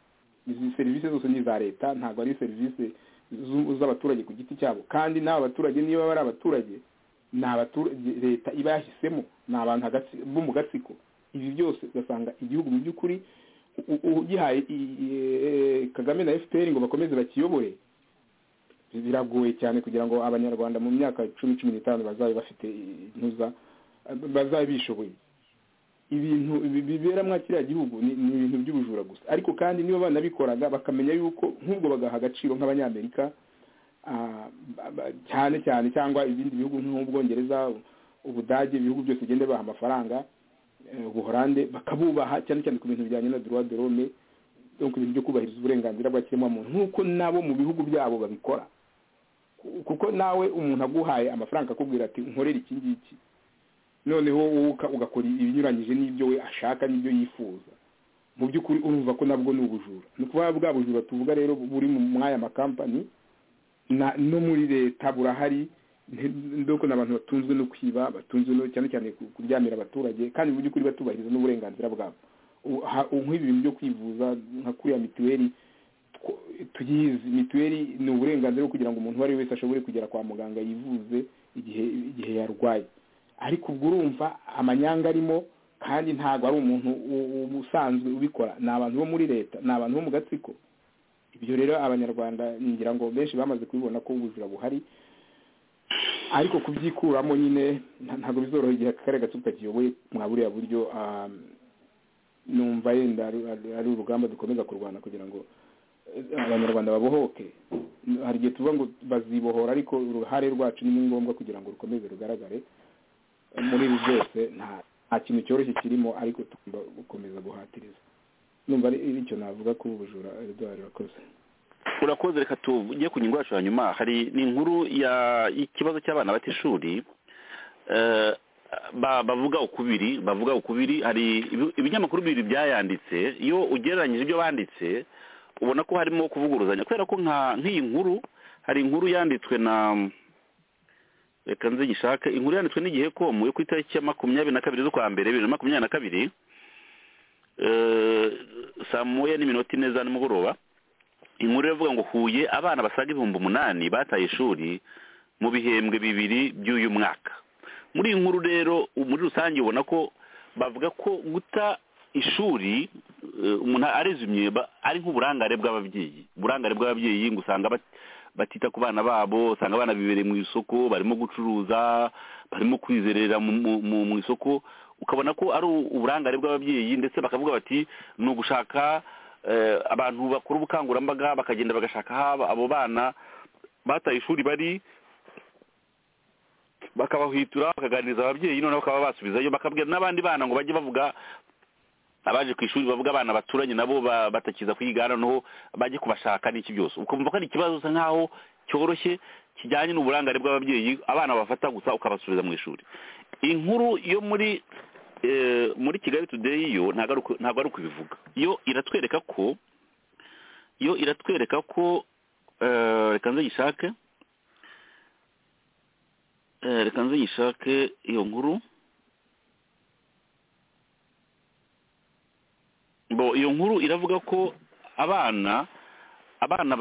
izi serivisi zose ni iza leta ntabwo ari serivisi zu- z'abaturage ku giti cyabo kandi n'aba baturage niba bari abaturage ni abaturage leta iba yahisemo ni abantu hagati- bo mu gatsiko ibi byose ugasanga igihugu mu by'ukuri u- u- ugihaye i- i- kagame na fpr ngo bakomeze bakiyobore biragoye cyane kugira ngo abanyarwanda mu myaka cumi cumi n'itanu bazabe bafite intuza bazabe bishoboye ibintu bi- bibera muri kiriya gihugu ni ni ibintu by'ubujura gusa ariko kandi niba banabikoraga bakamenya yuko nk'ubwo bagaha agaciro nk'abanyamerika ah, ba- ba- cyane cyane cyangwa ibindi bihugu nk'ubwongereza ubudage ibihugu byose bigenda baha amafaranga eh, ubuhorande bakabubaha cyane cyane ku bintu bijyanye na droit de l'homme donc ibintu byo kubahiriza uburenganzira bwa kiremwamuntu nk'uko nabo mu bihugu byabo babikora Ku- kuko nawe umuntu aguhaye amafaranga akakubwira ati nkorera iki ngiki noneho wowe uka- ugakora ibinyuranyije n'ibyo we ashaka n'ibyo yifuza mu by'ukuri urumva ko nabwo ni ubujura ni ukuvuga bwa bujura tuvuga rero buri mu aya makampani no muri leta burahari ndoko ni abantu batunzwe no kwiba batunzwe no cyane cyane kuryamira abaturage kandi mu by'ukuri batubahiriza n'uburenganzira bwabo nk'ibi bintu byo kwivuza nka kuriya mituweli tuyizi mituweli ni uburenganzira kugira ngo umuntu uwo ari we wese ashobore kugera kwa muganga yivuze igihe igihe yarwaye ariko ubwo urumva amanyanga arimo kandi ntabwo ari umuntu usanzwe ubikora ni abantu bo muri leta ni abantu bo mu gatsiko ibyo rero abanyarwanda ngira ngo benshi bamaze kubibona ko ubujura buhari ariko kubyikuramo nyine ntabwo bizoroha igihe akarere gato kakiyoboye mwa buriya buryo numva yenda ari urugamba dukomeza kurwana kugira ngo abanyarwanda babohoke hari igihe tuvuga ngo bazibohora ariko uruhare rwacu ni ngombwa kugira ngo rukomeze rugaragare muri ibi byose nta kintu cyoroshye kirimo ariko tugomba gukomeza guhatiriza numva ari icyo navuga ko ubujura eduard urakoze urakoze reka tujye ku ngingo yacu hanyuma hari n'inkuru y'ikibazo cy'abana bata ishuri bavuga ukubiri bavuga ukubiri hari ibinyamakuru bibiri byayanditse iyo ugereranyije ibyo banditse ubona ko harimo kuvuguruzanya kubera ko nk'iyi nkuru hari inkuru yanditswe na reka nzigishake inkuru yanditswe n'igihe komu yo ku itariki ya makumyabiri na kabiri z'ukwa mbere bibiri na makumyabiri na kabiri saa moya n'iminota ine za nimugoroba inkuru iravuga ngo huye abana basaga ibihumbi umunani bataye ishuri mu bihembwe bibiri by'uyu mwaka muri iyi nkuru rero muri rusange ubona ko bavuga ko guta ishuri umuntu arizimye ari nk'uburangare bw'ababyeyi uburangare bw'ababyeyi ngo usanga batita ku bana babo usanga abana bibereye mu isoko barimo gucuruza barimo kwizerera mu isoko ukabona ko ari uburangare bw'ababyeyi ndetse bakavuga bati ni ugushaka abantu bakora ubukangurambaga bakagenda bagashaka aho abo bana bataye ishuri bari bakabahwitura bakaganiriza ababyeyi noneho bakaba basubizayo bakabwira n'abandi bana ngo bajye bavuga abaje ku ishuri bavuga abana baturanye nabo batakiza kwiga noneho bajye kubashaka n'iki byose ukumva ko ari ikibazo usa nk'aho cyoroshye kijyanye n'uburangare bw'ababyeyi abana bafata gusa ukabasubiza mu ishuri inkuru yo muri muri kigali tudeyi yo ntabwo ari ukubivuga yo iratwereka ko yo iratwereka ko reka nzayishake reka nzayishake iyo nkuru iyo nkuru iravuga ko abana abana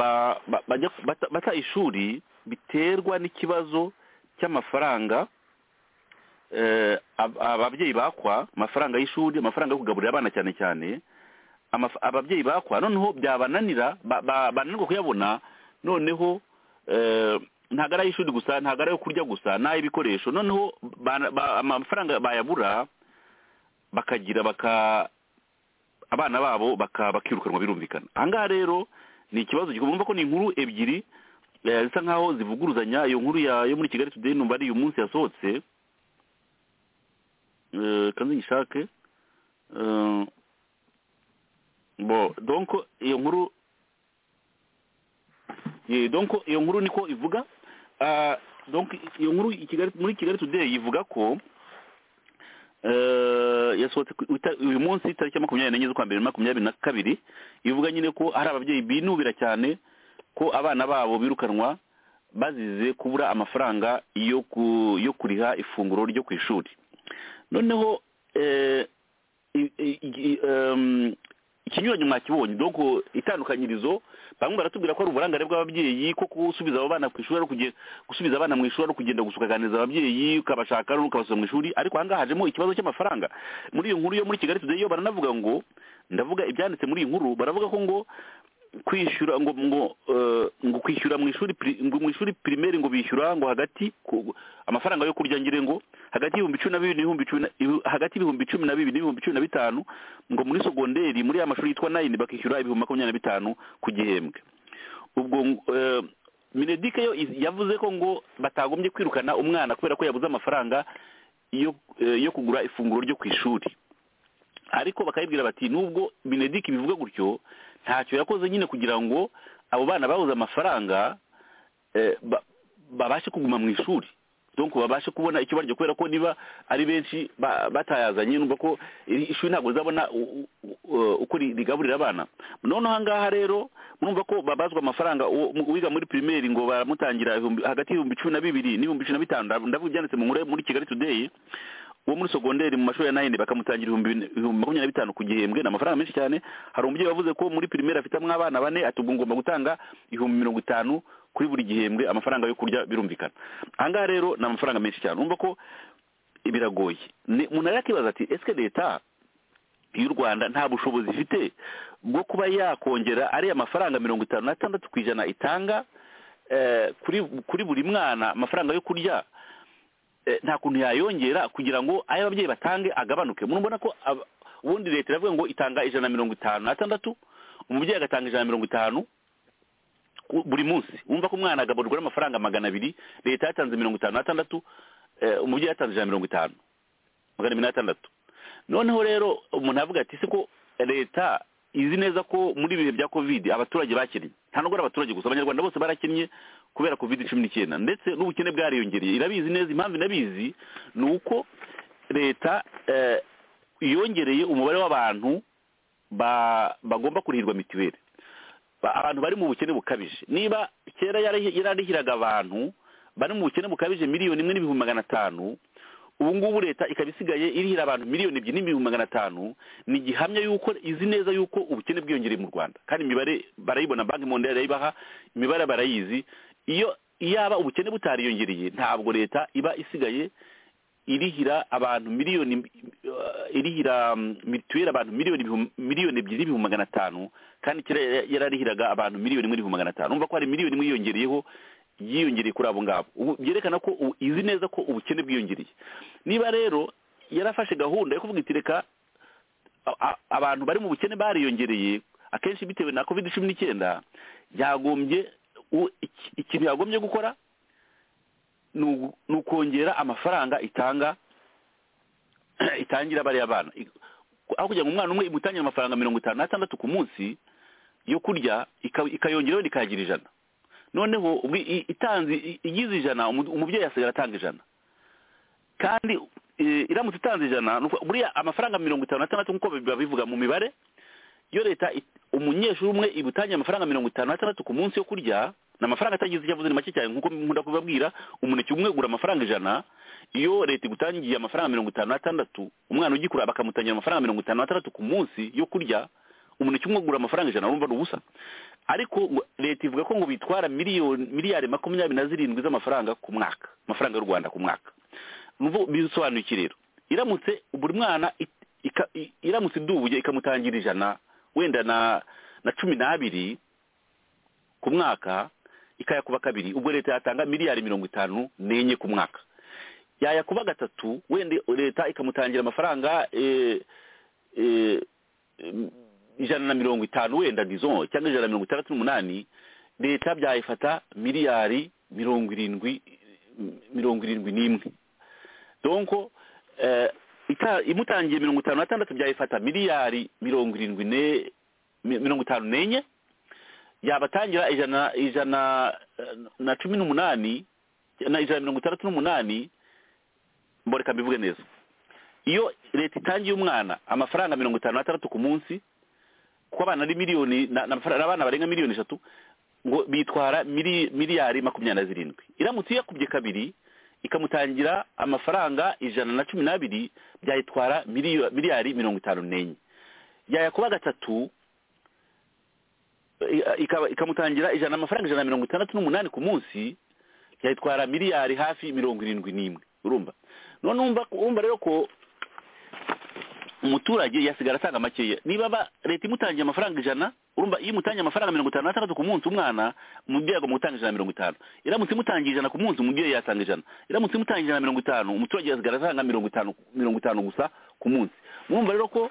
bata ishuri biterwa n'ikibazo cy'amafaranga ababyeyi bakwa amafaranga y'ishuri amafaranga yo kugaburira abana cyane cyane ababyeyi bakwa noneho byabananira bananirwa kuyabona noneho ntabwo ari ay'ishuri gusa ntabwo ari ayo kurya gusa ni ay'ibikoresho noneho amafaranga bayabura bakagira baka abana babo bakaba bakirukanwa birumvikana ahangaha rero ni ikibazo gikomeye ko ni inkuru ebyiri zisa nkaho zivuguruzanya iyo nkuru yo muri kigali tudeyi numva ari uyu munsi yasohotse kandi ngishake bo donko iyo nkuru donko iyo nkuru niko ivuga donko iyo nkuru muri kigali tudeyi ivuga ko yasohotse uyu munsi tariki ya makumyabiri n'enye z'ukwa mbere makumyabiri na kabiri ivuga nyine ko hari ababyeyi binubira cyane ko abana babo birukanwa bazize kubura amafaranga yo kuriha ifunguro ryo ku ishuri noneho ikinyuranyo mwakibonye doko itandukanyirizo bamwe baratubwira ko ari uburangare bw'ababyeyi ko gusubiza abo bana ku ishuri ari gusubiza abana mu ishuri ari ukugenda gusukaganiza ababyeyi ukabashaka ukabasubiza mu ishuri ariko ahangaha hajemo ikibazo cy'amafaranga muri iyo nkuru yo muri kigali tudeyi yo baranavuga ngo ndavuga ibyanditse muri iyi nkuru baravuga ko ngo kwishyura ngo ngo ngo kwishyura mu ishuri mu ishuri pirimeri ngo bishyura ngo hagati amafaranga yo kurya ngire ngo hagati y'ibihumbi cumi na bibiri n'ibihumbi cumi hagati y'ibihumbi cumi na bibiri n'ibihumbi cumi na bitanu ngo muri sogonderi muri ya mashuri yitwa nayini bakishyura ibihumbi makumyabiri na bitanu ku gihembwe ubwo minedike yo yavuze ko ngo batagombye kwirukana umwana kubera ko yabuze amafaranga yo kugura ifunguro ryo ku ishuri ariko bakayibwira bati nubwo binedike bivuga gutyo ntacyo yakoze nyine kugira ngo abo bana babuze amafaranga babashe kuguma mu ishuri donc babashe kubona icyo barya kubera ko niba ari benshi ba- batayazanye numva ko iri- ishuri ntabwo rizabona u- u- u- uko ri- rigaburira abana noneho aha ngaha rero murumva ko babazwa amafaranga uwo- mu- uwiga muri pirimeri ngo baramutangira ibihumbi- hagati y'ibihumbi cumi na bibiri n'ibihumbi cumi na bitanu ndavu- ndavuga ibyanditse mu nkuru yo muri kigali today uwo muri sogonderi mu mashuri ya nayini bakamutangira ibihumbi bine- ibihumbi makumyabiri na bitanu ku gihembwe ni amafaranga menshi cyane hari umubyeyi wavuze ko muri pirimeri afitemo abana bane ati ubwo ngomba gutanga ibihumbi mirongo itanu kuri buri gihembwe amafaranga yo kurya birumvikana aha ngaha rero ni amafaranga menshi cyane urumva ko biragoye Ni- umuntu yakibaza ati ese leta y'u rwanda nta bushobozi ifite bwo kuba yakongera ariya mafaranga mirongo itanu n'atandatu ku ijana itanga eh, kuri kuri buri mwana amafaranga yo kurya eh, nta kuntu yayongera kugira ngo ayo ababyeyi batange agabanuke murabona ko aba- ubundi leta iravuga ngo itanga ijana na mirongo itanu n'atandatu umubyeyi agatanga ijana na mirongo itanu ku- buri munsi wumva ko umwana agaburirwa n'amafaranga magana abiri leta yatanze mirongo itanu n'atandatu eh, umubyeyi yatanze ijana na mirongo itanu magana abiri n'atandatu noneho rero umuntu avuga ati se ko leta izi neza ko muri ibihe bya covid abaturage bakinnye nta nubwo ari abaturage gusa abanyarwanda bose barakinnye kubera covid cumi n'icyenda ndetse n'ubukene bwariyongereye irabizi neza impamvu inabizi ni uko leta eh, yongereye umubare w'abantu ba- bagomba kurihirwa mituweli ba- abantu bari mu bukene bukabije niba kera yari- yararihiraga abantu bari mu bukene bukabije miliyoni imwe n'ibihumbi magana atanu ubu ngubu leta ikaba isigaye irihira abantu miliyoni ebyiri n'ibihumbi magana atanu ni gihamya y'uko izi neza y'uko ubukene bwiyongereye mu rwanda kandi imibare barayibona banki mondial irayibaha imibare barayizi iyo yaba ubukene butariyongereye ntabwo leta iba isigaye irihira abantu miliyoni eh, irihira mm, mituweli abantu miliyoni ibihum- miliyoni ebyiri n'ibihumbi magana atanu kandi kera yara- yararihiraga abantu miliyoni imwe n'ibihumbi magana atanu urumva ko hari miliyoni imwe yiyongereyeho yiyongereye kuri abo ngabo ubu byerekana ko ubu izi neza ko ubukene bwiyongereye niba rero yarafashe gahunda yo kuvuga iti reka a- a- abantu bari mu bukene bariyongereye akenshi bitewe na covid cumi n'icyenda yagombye u- iki- ikintu yagombye gukora ni ugu- ni ukongera amafaranga itanga itangira bariya bana I- aho kugira ngo umwana umwe imutangire amafaranga mirongo itanu n'atandatu ku munsi yo kurya ika- ikayongeraho ikayagira ijana noneho ubwi- i- itanze i- igize ijana umu- umubyeyi asigaye atanga ijana kandi eh, iramutse itanze ijana ni ukuvuga- buriya amafaranga mirongo itanu n'atandatu nk'uko biba bivuga mu mibare iyo leta it- umunyeshuri umwe ibutangiye amafaranga mirongo itanu n'atandatu ku munsi yo kurya ni amafaranga atagize icyo avuze ni make cyane nk'uko nkunda kubabwira umuneke umwe ugura amafaranga ijana iyo leta igutangiye amafaranga mirongo itanu n'atandatu umwana ugikura bakamutangira amafaranga mirongo itanu n'atandatu ku munsi yo kurya umuneke umwe ugura amafaranga ijana urumva ni ubusa ariko ngo- leta ivuga ko ngo bitwara miliyoni miliyari makumyabiri na zirindwi z'amafaranga ku mwaka amafaranga y'u rwanda ku mwaka nubu bisobanuye iki rero iramutse buri mwana it- ika- i- iramutse idubuye ikamutangira ijana wenda na na cumi n'abiri ku mwaka ikayakuba kabiri ubwo leta yatanga miliyari mirongo itanu n'enye ku mwaka yayakuba gatatu wenda leta ikamutangira amafaranga eh, eh, em, ijana na mirongo itanu wenda dizon cyangwa ijana na mirongo itandatu n'umunani leta byayifata miliyari mirongo irindwi mirongo irindwi n'imwe donko eh, ita- imutangiye mirongo itanu n'atandatu byayifata miliyari mirongo irindwi ne mi- mirongo itanu n'enye yabatangira ijana ijana eh, na cumi n'umunani na ijana na mirongo itandatu n'umunani mboreka mbivuge neza iyo leta itangiye umwana amafaranga mirongo itanu n'atandatu ku munsi kuko abana ari miliyoni na- na- abana barenga miliyoni eshatu ngo bitwara mili- miliyari makumyabiri na zirindwi iramutse iyakubye kabiri ikamutangira amafaranga ijana na cumi n'abiri byayitwara miliyo- miliyari mirongo itanu n'enye yayakuba gatatu i- ikaba ikamutangira ijana amafaranga ijana na mirongo itandatu n'umunani ku munsi yayitwara miliyari hafi mirongo irindwi n'imwe urumva none umva urumva rero ko umuturage yasigara atanga makeya niba ba- leta imutangiye amafaranga ijana urumva iyo imutangiye amafaranga mirongo itanu n'atandatu ku munsi umwana umubyeyi agomba gutanga ijana na mirongo itanu iramutse imutangiye ijana ku munsi umubyeyi yatanga ijana iramutse imutangiye ijana na mirongo itanu umuturage yasigara atanga mirongo itanu mirongo itanu gusa ku munsi mwumva rero ko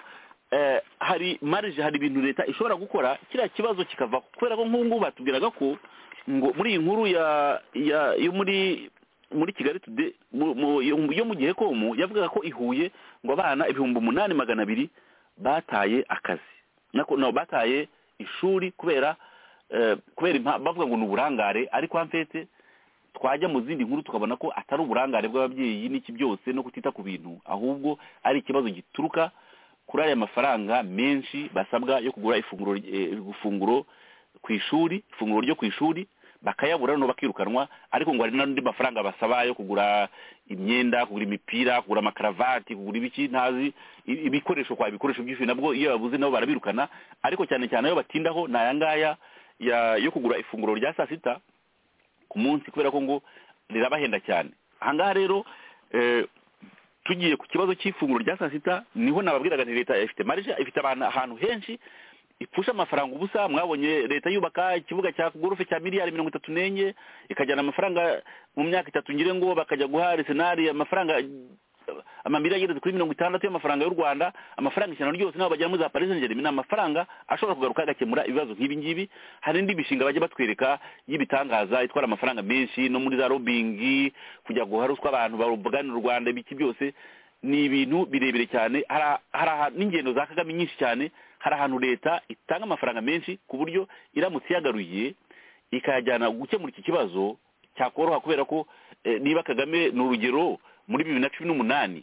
eh, hari marije hari ibintu leta ishobora gukora kiriya kibazo kikavaho kubera ko nk'ubu ngubu batubwiraga ko ngo muri iyi nkuru ya ya yo muri muri kigali today mu- mu- yo mu- yo mu gihe komu yavugaga ko ihuye ngo abana ibihumbi umunani magana abiri bataye akazi nako no bataye ishuri kubera eh, kubera impa- bavuga ngo ni uburangare ariko hafete twajya mu zindi nkuru tukabona ko atari uburangare bw'ababyeyi n'iki byose no kutita ku bintu ahubwo ari ikibazo gituruka kuri aya mafaranga menshi basabwa yo kugura ifunguro eh, ifunguro ku ishuri ifunguro ryo ku ishuri bakayabura noneho bakirukanwa ariko ngo hari n'andi mafaranga basaba yo kugura imyenda kugura imipira kugura amakaravati kugura ibiki ntazi i- ibikoresho kwa ibikoresho by'ishuri nabwo iyo babuze nabo barabirukana ariko cyane cyane ayo batindaho ni aya ngaya ya- yo kugura ifunguro rya saa sita ku munsi kubera ko ngo rirabahenda cyane aha ngaha rero eh, tugiye ku kibazo cy'ifunguro rya saa sita niho nababwiraga nti leta ifite marije ifite abantu ahantu henshi ipfusha amafaranga ubusa mwabonye leta yubaka ikibuga cya gorofe cya miliyari mirongo itatu n'enye ikajyana amafaranga mu myaka itatu ngire ngo bakajya guha arisenali amafaranga amamiliyari ageze kuri mirongo itandatu y'amafaranga y'u rwanda amafaranga ijana ryose nabo bajyamo za paris saint ni amafaranga ashobora kugaruka agakemura ibibazo nk'ibi ngibi hari indi mishinga bajya batwereka y'ibitangaza itwara amafaranga menshi no muri za lobbying kujya guha ruswa abantu baruganira u rwanda ibiki byose ni ibintu birebire cyane hari aha- n'ingendo za kagame nyinshi cyane hari ahantu leta itanga amafaranga menshi ku buryo iramutse iyagaruye ikayajyana gukemura iki kibazo cyakoroha kubera ko eh, niba kagame ni urugero muri bibiri na cumi n'umunani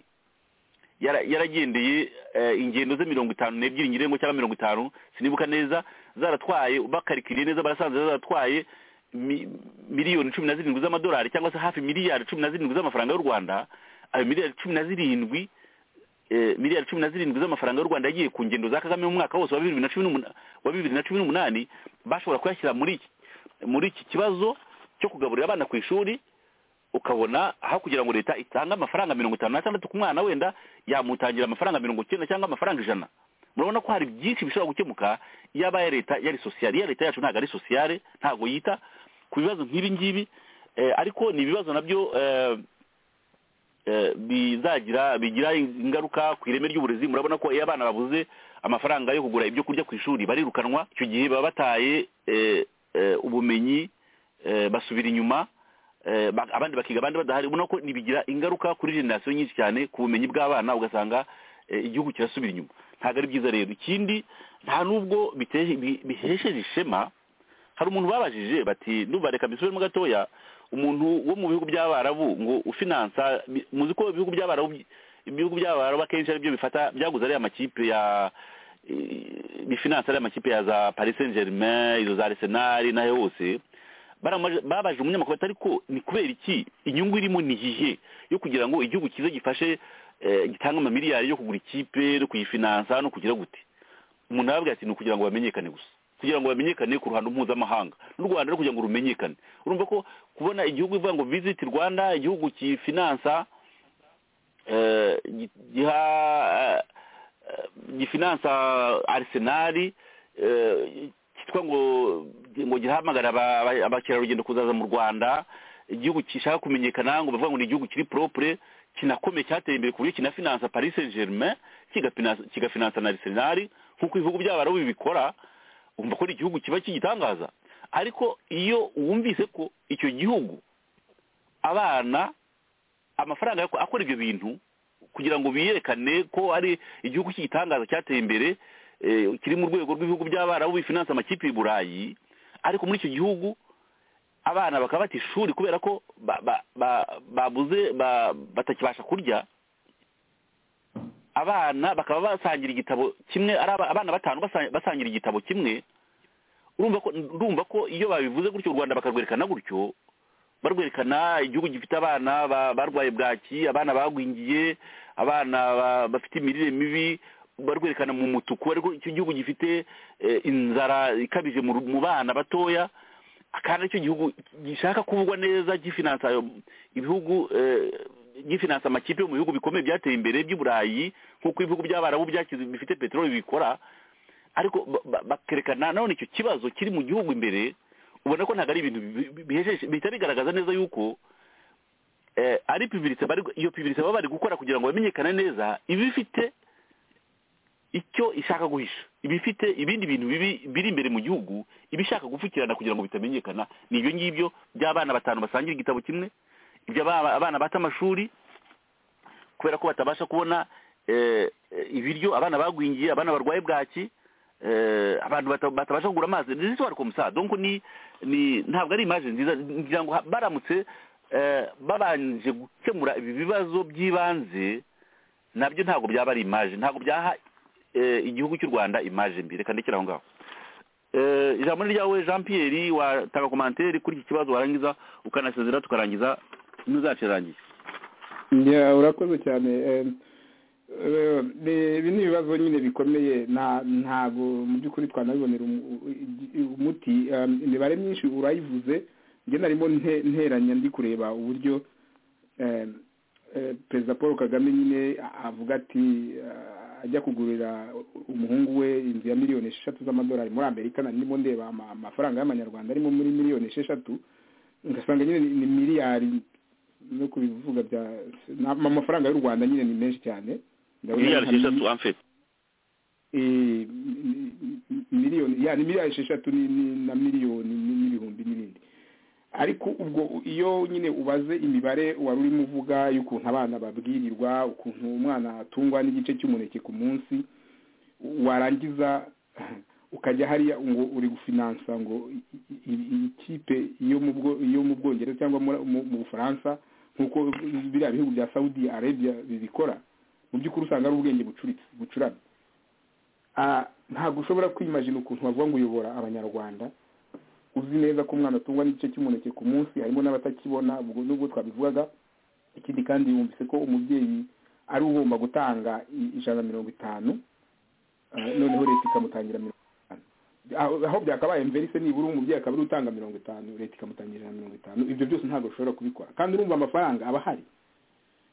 yara- yaragendeye eh, ingendo ze mirongo itanu n'ebyiri nyirengo cyangwa mirongo itanu sinibuka neza zaratwaye bakarikiriye neza barasanze zaratwaye mi- miliyoni cumi na zirindwi z'amadolari cyangwa se hafi miliyari cumi na zirindwi z'amafaranga y'u rwanda ayo miliyari cumi na zirindwi eh, miliyari cumi na zirindwi z'amafaranga y'u rwanda yagiye ku ngendo za kagame mu mwaka wose wa bibiri na cumi n'umunani wa bibiri na cumi n'umunani bashobora kuyashyira muri iki muri iki kibazo cyo kugaburira abana ku ishuri ukabona aho kugira ngo leta itange amafaranga mirongo itanu n'atandatu ku mwana wenda yamutangira amafaranga mirongo icyenda cyangwa amafaranga ijana murabona ko hari byinshi bishobora gukemuka iyo abaye leta yari sosiyale iya leta yacu ntabwo ari sosiyale ntabwo yita ku bibazo nk'ibi ngibi eh, ariko ni ibibazo nabyo eh, eh, bizagira bigira ingaruka ku ireme ry'uburezi murabona ko iyo abana babuze amafaranga yo kugura ibyo kurya ku ishuri barirukanwa icyo gihe baba bataye eh, eh, ubumenyi eh, basubira inyuma eh, ba- abandi bakiga abandi badahari ubona ko nibigira ingaruka kuri generasiyo nyinshi cyane ku bumenyi bw'abana ugasanga eh, igihugu kirasubira inyuma ntabwo ari byiza rero ikindi nta n'ubwo bitehe- bi- bihesheje ishema hari umuntu babajije bati ndumva reka mbisubiremo gatoya umuntu wo mu bihugu by'abarabu ngo ufinansa bi- muzi ko ibihugu by'abarabu by- ibihugu by'abarabu akenshi ari byo bifata byaguze ariya makipe ya eh, bifinansa ariya makipe ya za paris saint germain izo za arsenal n'ayo hose baramaje- babajije umunyamakuru ati ariko ni kubera iki inyungu irimo ni iyihe yo kugira ngo igihugu cyiza gifashe eh, gitange amamiliyari yo kugura ikipe no kuyifinansa no kugira gute umuntu arababwira ati ni ukugira ngo bamenyekane gusa kugira ngo bamenyekane ku ruhando mpuzamahanga n'u rwanda rero kugira ngo rumenyekane urumva ko kubona igihugu ivuga ngo visit rwanda igihugu kifinansa eh, gi- giha eh, eh, gifinansa arisenali cyitwa ngo ngo gihamagara aba- aba- abakerarugendo kuzaza mu rwanda igihugu gishaka kumenyekana ngo bavuga ngo ni igihugu kiri propre kinakomeye cyateye imbere ku buryo kinafinansa paris saint germain kigapinansa- kigafinansa na arisenali nk'uko ibihugu by'abarabu bibikora wumva ko ari igihugu kiba kigitangaza ariko iyo wumvise ko icyo gihugu abana amafaranga yo ku- akora ibyo bintu kugira ngo biyerekane ko ari igihugu cy'igitangaza cyateye imbere eh, kiri mu rwego rw'ibihugu by'abarabu bifinansa amakipe i burayi ariko muri icyo gihugu abana bakaba bata ishuri kubera ko ba- ba- ba- babuze ba- batakibasha kurya abana bakaba basangira igitabo kimwe ari aba- abana batanu basa- basangira igitabo kimwe urumva ko ndumva ko iyo babivuze gutyo u rwanda bakarwerekana gutyo barwerekana igihugu gifite abana ba- barwaye bwaki abana bagwingiye abana ba- bafite imirire mibi barwerekana mu mutuku ariko icyo gihugu gifite eh, inzara ikabije mu ru- mu bana batoya kandi aricyo gihugu gishaka kuvugwa neza gifinansa ayo ibihugu eh, gifinansa amakipe yo mu bihugu bikomeye byateye imbere by'uburayi nk'uko ibihugu by'abarabu byakize bifite peteroli bikora ariko ba- ba- bakerekana none icyo kibazo kiri mu gihugu imbere ubona ko ntabwo ari ibintu bi- bi- bihejeje bihita bigaragaza neza yuko eh, ari publicite bari iyo publicite baba bari gukora kugira ngo bamenyekane neza iba ifite icyo ishaka guhisha iba ifite ibindi bintu bibi biri imbere mu gihugu iba ishaka gupfukirana kugira ngo bitamenyekana ni ibyo ngibyo by'abana batanu basangira igitabo kimwe iby'abana abana bata amashuri kubera ko batabasha kubona eh, eh, ibiryo abana bagwingiye abana barwaye bwaki eh, abantu bata- batabasha kugura amazi ni histoire comme ça donc ni ni ntabwo ari image nziza ngira ngo ha- baramutse eh, babanje gukemura ibi bibazo by'ibanze nabyo ntabwo byaba ari image ntabwo byaha eh, igihugu cy'u rwanda image mbi reka ndekere aho ngaho Eh, ijambo ni ryawe jean pierre watanga komantere kuri iki kibazo warangiza ukanasezera tukarangiza ntuzacu irangiye Ya, urakoze cyane Eh, eh, ni- ibi ni ibibazo nyine bikomeye nta ntabwo mu by'ukuri twanabibonera umu- i- umuti Eh, imibare myinshi urayivuze njye narimo nte- nteranya ndi kureba uburyo eh, eh, perezida paul kagame nyine a- avuga ati eh, ajya kugurira umuhungu we inzu ya miliyoni esheshatu z'amadolari muri amerika nari ndimo ndeba ama- amafaranga y'amanyarwanda arimo muri miliyoni esheshatu ngasanga nyine ni ni miliyari no kubivuga bya ni ama- amafaranga y'u rwanda nyine ni menshi cyane Ndabona miliyari nka- esheshatu amfite eh, mi- mi- miliyoni ya ni miliyari esheshatu ni- ni- na miliyoni ni- n'ibihumbi n'ibindi ariko ubwo iyo nyine ubaze imibare wari urimo uvuga y'ukuntu abana babwirirwa ukuntu umwana atungwa n'igice cy'umuneke ku munsi warangiza ukajya hariya ngo uri gufinansa ngo i- i- i- iyi kipe yo mu bwo- yo mu bwongereza cyangwa muri- mu mu bufaransa nk'uko biriya bihugu bya saudi arabia bibikora mu by'ukuri usanga ari ubwenge bucuritse bucuramye Ah, ntabwo ushobora kwimajina ukuntu bavuga ngo uyobora abanyarwanda uzi neza ko umwana atungwa n'igice cy'umuneke ku munsi harimo n'abatakibona ubwo nubwo twabivugaga ikindi kandi yumvise ko umubyeyi ari ugomba gutanga i- ijana na mirongo itanu ah, noneho leta ikamutangira mirongo itanu aho aho byakabaye mverise nibura umubyeyi akaba ari utanga mirongo itanu leta ikamutangira ijana na mirongo itanu ibyo byose ntabwo ushobora kubikora kandi urumva amafaranga aba ahari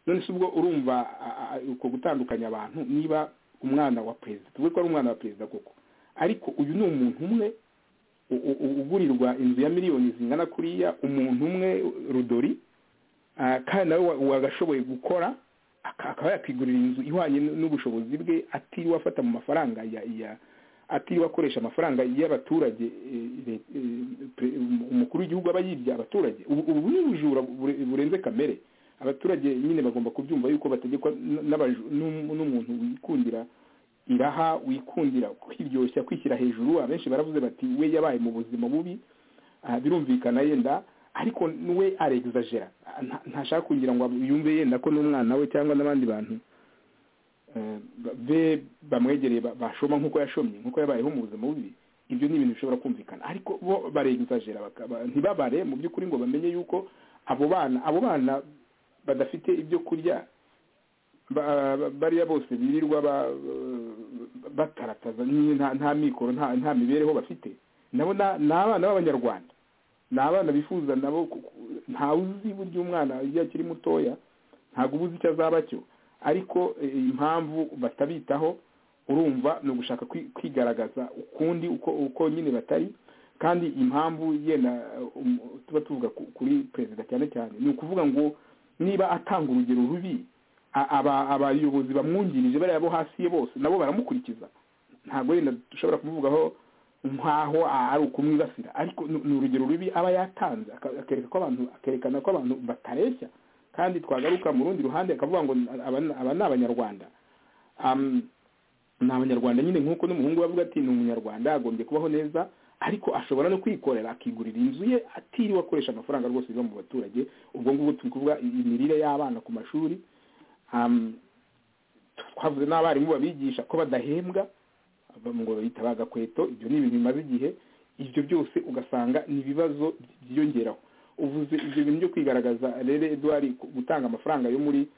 none se ubwo urumva a- a- uko gutandukanya abantu niba umwana wa perezida tuvuge ko ari umwana wa perezida koko ariko uyu ni umuntu umwe u- u- u- ugurirwa inzu ya miliyoni zingana kuriya umuntu umwe rudori ah, kandi nawe wa- wagashoboye gukora aka- akaba yakwigurira inzu ihwanye n- n'ubushobozi bwe atiriwe afata mu mafaranga ya ya atiriwe akoresha amafaranga y'abaturage eh, le- eh, pre- um- umukuru w'igihugu aba yibye abaturage ubu ubu ni ubujura bure- burenze kamere abaturage nyine bagomba kubyumva yuko bategekwa n- n'abaju- n'um- n'umuntu wikundira iraha wikundira kwiryoshya kwishyira hejuru abenshi baravuze bati we yabaye mu buzima bubi ah, birumvikana yenda ariko n- we arexagera Ah, nta- ntashaka kugira ngo yumve yenda ko n'umwana we cyangwa n'abandi bantu eh, ba- be bamwegereye ba- bashoma nk'uko yashomye nk'uko yabayeho mu buzima bubi ibyo ni ibintu bishobora kumvikana ariko bo barexagera bakaba- ntibabare mu by'ukuri ngo bamenye yuko abo bana abo bana badafite ibyo kurya ba- ba- bariya bose birirwa ba- ba- batarataza nyine nta nta mikoro nta nta mibereho bafite nabo na- ni abana b'abanyarwanda ni abana bifuza nabo ku- ku- ntawe uzi burya umwana iyo akiri mutoya ntabwo uba uzi icyo azaba cyo ariko eh, impamvu batabitaho urumva ni ugushaka kwi- kwigaragaza ukundi uko uko nyine batari kandi impamvu yenda eh, um- tuba tuvuga ku- kuri perezida cyane cyane ni ukuvuga ngo niba atanga urugero rubi a- aba abayobozi bamwungirije bariya bo hasi ye bose nabo baramukurikiza ntabwo yenda dushobora kumuvugaho nk'aho ari ukumwibasira ariko ni ni urugero rubi aba yatanze aka- akereka ko abantu akerekana ko abantu batareshya kandi twagaruka mu rundi ruhande akavuga ngo aba aba ni abanyarwanda Am, ni abanyarwanda nyine nk'uko n'umuhungu we avuga ati ni umunyarwanda agombye kubaho neza ariko ashobora no kwikorera akigurira inzu ye atiriwe akoresha amafaranga rwose biva mu baturage ubwo ngubwo turi kuvuga imirire y'abana ku mashuri um, twavuze n'abarimu babigisha ko badahembwa ba- ngo babita bagakweto ibyo ni ibintu bimaze igihe ibyo byose ugasanga ni ibibazo byiyongeraho uvuze ibyo bintu byo kwigaragaza rero eduwari gutanga amafaranga yo muri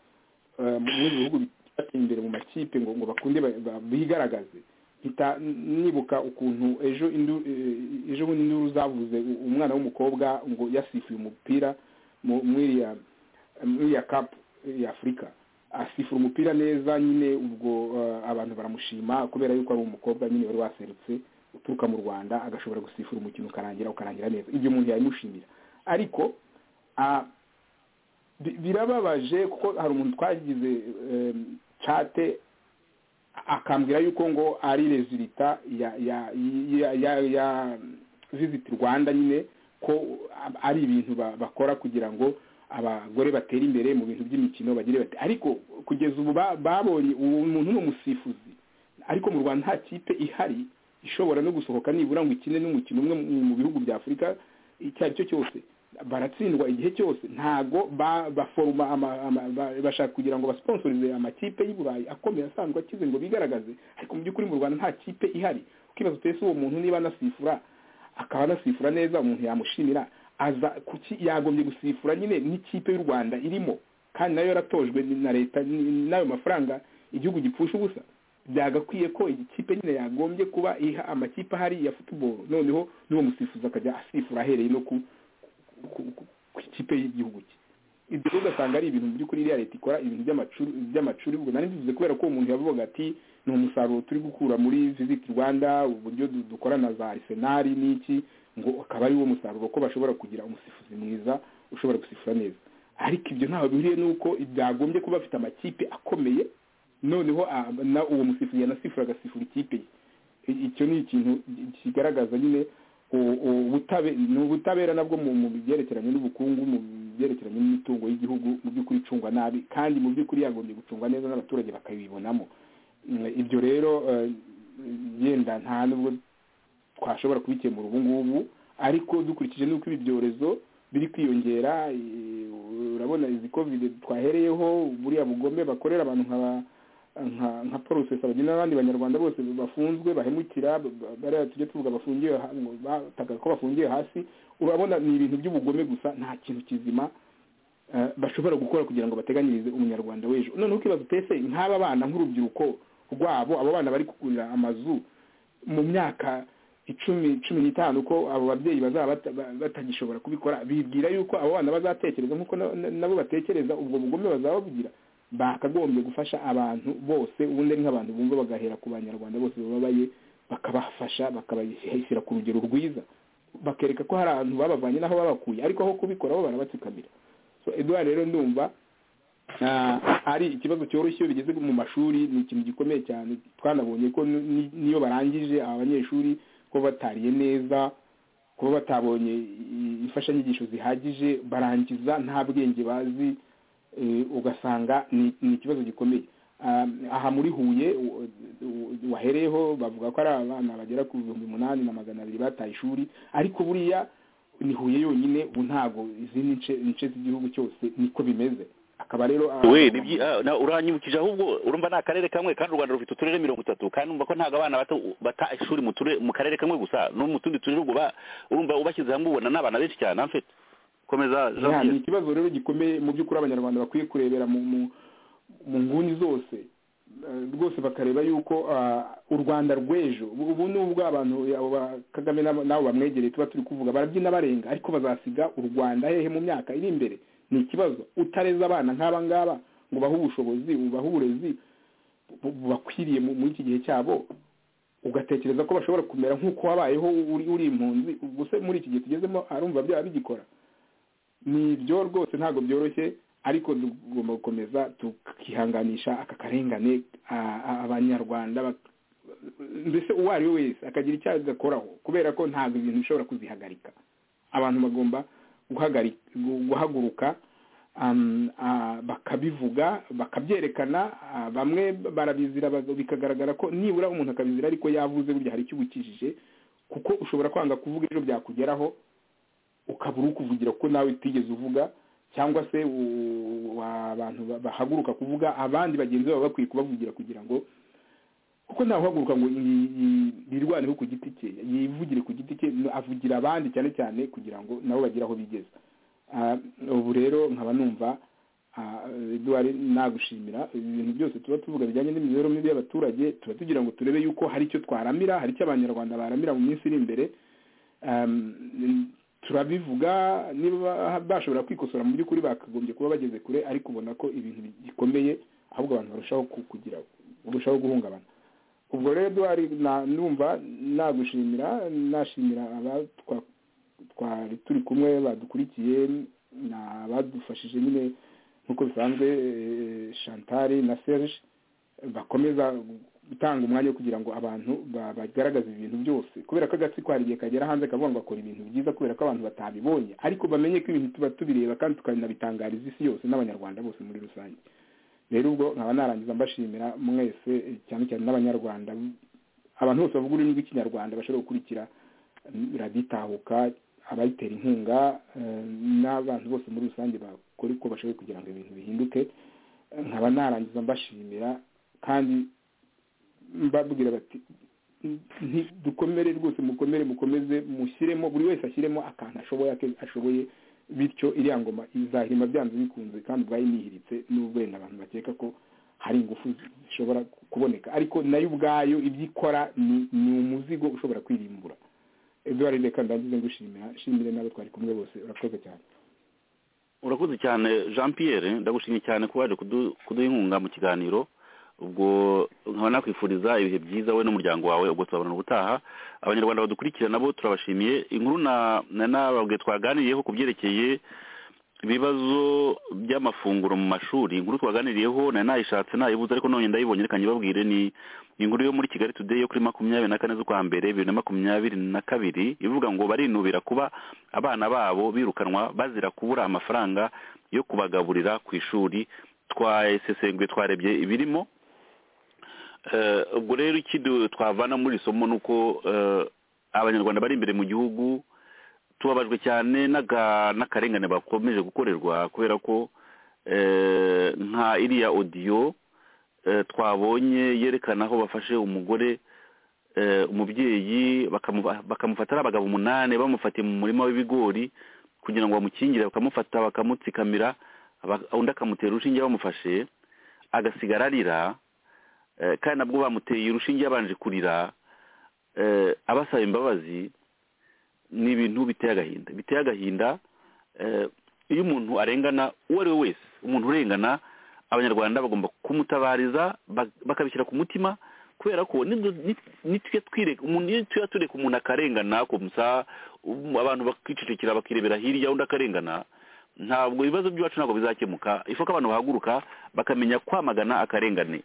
eh, mu bindi bihugu biteye imbere mu makipe ngo ngo bakunde ba- ba- bigaragaze mpita nibuka ukuntu ejo indu- eh, ejo bundi induru zavuze u- umwana w'umukobwa ngo yasifuye umupira mu- muri iriya muri ya kapu ya afurika asifura umupira neza nyine ubwo eh, abantu baramushima kubera yuko ari umukobwa nyine wari waserutse uturuka mu rwanda agashobora gusifura umukino ukarangira ukarangira neza ibyo umuntu yabimushimira ariko ah, bi- birababaje kuko hari umuntu twagize eh, cate akambwira yuko ngo ari rezilita ya ya ya ya, ya visit rwanda nyine ko ari ibintu ba- bakora kugira ngo abagore batera imbere mu bintu by'imikino bagire bati ariko kugeza ubu ba- babonye uwo muntu ni umusifuzi ariko mu rwanda nta kipe ihari ishobora no gusohoka nibura ngo ikine n'umukino umwe mu bihugu bya afurika icyo ari cyo cyose baratsindwa igihe cyose ntago baforoma bashaka kugira ngo basponsorize amakipe y'i burayi akomeye asanzwe akize ngo bigaragaze ariko mu by'ukuri mu rwanda nta kipe ihari ukibaza utese uwo muntu niba anasifura akaba anasifura neza umuntu yamushimira aza kuki yagombye gusifura nyine n'ikipe y'u rwanda irimo kandi nayo yaratojwe na leta n'ayo mafaranga igihugu gipfusha ubusa byagakwiye ko ikipe nyine yagombye kuba iha amakipe ahari ya futuboro noneho n'uwo musifuzi akajya asifura ahereye no ku ku ikipe y'igihugu cye ibyo rero ugasanga ari ibintu by'ukuri iriya leta ikora ibintu by'amacuri ubwo nari bivuze kubera ko umuntu yavuga ati ni umusaruro turi gukura muri visit rwanda uburyo dukorana za arisenari n'iki ngo akaba ari wo musaruro ko bashobora kugira umusifuzi mwiza ushobora gusifura neza ariko ibyo ntaho bihuriye n'uko byagombye kuba bafite amakipe akomeye noneho uwo musifuzi yanasifura agasifura ikipe ye icyo ni ikintu kigaragaza nyine ubutabera nabwo mu byerekeranye n'ubukungu mu byerekeranye n'imitungo y'igihugu mu by'ukuri icungwa nabi kandi mu by'ukuri yagombye gucungwa neza n'abaturage bakabibonamo ibyo rero yenda nta nubwo twashobora kubikemura ubu ngubu ariko dukurikije n'uko ibi byorezo biri kwiyongera urabona izi kovide twahereyeho buriya bugome bakorera abantu nka nka nka porosesi abagena n'abandi banyarwanda bose bafunzwe bahemukira bariya tujya tuvuga bafungiye bataka ko bafungiye hasi urabona ni ibintu by'ubugome gusa nta kintu kizima bashobora gukora kugira ngo bateganyirize umunyarwanda w'ejo noneho ukibaza utese nk'aba bana nk'urubyiruko rwabo abo bana bari kugurira amazu mu myaka icumi cumi n'itanu ko abo babyeyi bazaba batagishobora kubikora bibwira yuko abo bana bazatekereza nk'uko nabo batekereza ubwo bugome bazaba babugira bakagombye gufasha abantu bose ubundi ari nk'abantu bumva bagahera ku banyarwanda bose bababaye bakabafasha bakabashyira ku rugero rwiza bakereka ko hari abantu babavanye n'aho babakuye ariko aho kubikora bo barabatsikamira so eduard rero ndumva ari ikibazo cyoroshye iyo bigeze mu mashuri ni ikintu gikomeye cyane twanabonye ko niyo barangije abanyeshuri ko batariye neza kuba batabonye imfashanyigisho zihagije barangiza nta bwenge bazi ugasanga ni ikibazo gikomeye aha muri huye wahereyeho bavuga ko ari abana bagera ku bihumbi umunani na magana abiri bataye ishuri ariko buriya ni huye yonyine ubu ntabwo izindi nce z'igihugu cyose niko bimeze akaba rero uranyibukije ahubwo urumva ni akarere kamwe kandi u rwanda rufite uturere mirongo itatu kandi urumva ko ntabwo abana bata ishuri mu karere kamwe gusa no mu tundi turere urumva ubashyize hamwe ubona ni abana benshi cyane amfite ni ikibazo rero gikomeye mu by'ukuri abanyarwanda bakwiye kurebera mu nguni zose rwose bakareba yuko u rwanda rw'ejo ubu nubwo abantu kagame n'abo bamwegereye tuba turi kuvuga barabyina barenga ariko bazasiga u rwanda hehe mu myaka iri imbere ni ikibazo utareza abana nk'aba ngaba ngo ubahe ubushobozi ubahe uburezi bubakwiriye muri iki gihe cyabo ugatekereza ko bashobora kumera nk'uko wabayeho uri impunzi gusa muri iki gihe tugezemo arumva byaba bigikora ni ibyo rwose ntabwo byoroshye ariko tugomba gukomeza tukihanganisha aka karengane abanyarwanda mbese uwo ari we wese akagira icyo agakoraho kubera ko ntabwo ibintu bishobora kuzihagarika abantu bagomba guhaguruka bakabivuga bakabyerekana bamwe barabizira bikagaragara ko nibura umuntu akabizira ariko yavuze burya hari icyo ubukijije kuko ushobora kwanga kuvuga ejo byakugeraho ukaba uri kuvugira ko nawe utigeze uvuga cyangwa se abantu bahaguruka kuvuga abandi bagenzi babo bakwiye kubavugira kugira ngo kuko ntawuhaguruka ngo yirwaneho ku giti cye yivugire ku giti cye avugira abandi cyane cyane kugira ngo nabo bagire aho bigeze ubu rero nkaba numva eduwari nagushimira ibintu byose tuba tuvuga bijyanye n'imibereho mibi y'abaturage tuba tugira ngo turebe yuko hari icyo twaramira hari icyo abanyarwanda baramira mu minsi iri imbere turabivuga niba bashobora kwikosora mu by'ukuri bakagombye kuba bageze kure ariko ubona ko ibintu bikomeye ahubwo abantu barushaho kugira barushaho guhungabana ubwo rero duhari numva nagushimira nashimira twari turi kumwe badukurikiye abadufashije nyine nk'uko bisanzwe shantari na serge bakomeza gutanga umwanya wo kugira ngo abantu bagaragaze ibintu byose kubera ko agatsiko hari igihe kagera hanze kavuga ngo bakora ibintu byiza kubera ko abantu batabibonye ariko bamenye ko ibintu tuba tubireba kandi tukanabitangariza isi yose n'abanyarwanda bose muri rusange rero ubwo nkaba narangiza mbashimira mwese cyane cyane n'abanyarwanda abantu bose bavuga ururimi rw'ikinyarwanda bashobora gukurikira raditahuka abayitera inkunga n'abantu bose muri rusange bakora uko bashoboye kugira ngo ibintu bihinduke nkaba narangiza mbashimira kandi mbabwira bati dukomere rwose mukomere mukomeze mushyiremo buri wese ashyiremo akantu ashoboye ashoboye bityo iriya ngoma izahirima byanze bikunze kandi ubwayo nihiritse n'ubwo wenda abantu bakeka ko hari ingufu zishobora kuboneka ariko nayo ubwayo ibyo ikora ni umuzigo ushobora kwirimbura eduard reka ndagize ngushimira shimire n'abo twari kumwe bose urakoze cyane urakoze cyane jean pierre ndagushimye cyane ko waje kuduha inkunga mu kiganiro ubwo nkaba nakwifuriza ibihe byiza we n'umuryango wawe ubwo tuzabona ubutaha abanyarwanda badukurikira nabo turabashimiye inkuru nababwe twaganiriyeho ku byerekeye ibibazo by'amafunguro mu mashuri inkuru twaganiriyeho nari nayishatse nayibuze ariko none ndayibonye reka nyibabwire ni inkuru yo muri kigali today yo kuri makumyabiri na kane z'ukwa mbere bibiri na makumyabiri na kabiri ivuga ngo barinubira kuba abana babo birukanwa bazira kubura amafaranga yo kubagaburira ku ishuri twasesenguye twarebye ibirimo ubwo rero ikindi twavana muri iri somo ni uko abanyarwanda bari imbere mu gihugu tubabajwe cyane n'akarengane bakomeje gukorerwa kubera ko nka iriya odiyo twabonye yerekana aho bafashe umugore umubyeyi bakamufata ari abagabo umunani bamufatiye mu murima w'ibigori kugira ngo bamukingire bakamufata bakamutsikamira undi akamutera urushinge bamufashe agasigara arira kandi nabwo bamuteye urushinge yabanje kurira abasaba imbabazi ni ibintu biteye agahinda biteye agahinda iyo umuntu arengana uwo ari we wese umuntu urengana abanyarwanda bagomba kumutabariza bakabishyira ku mutima kubera ko nitujya tureka umuntu akarengana gusa abantu bakicecekera bakirebera hirya undi akarengana ntabwo ibibazo by'iwacu ntabwo bizakemuka ifoka abantu bahaguruka bakamenya kwamagana akarengane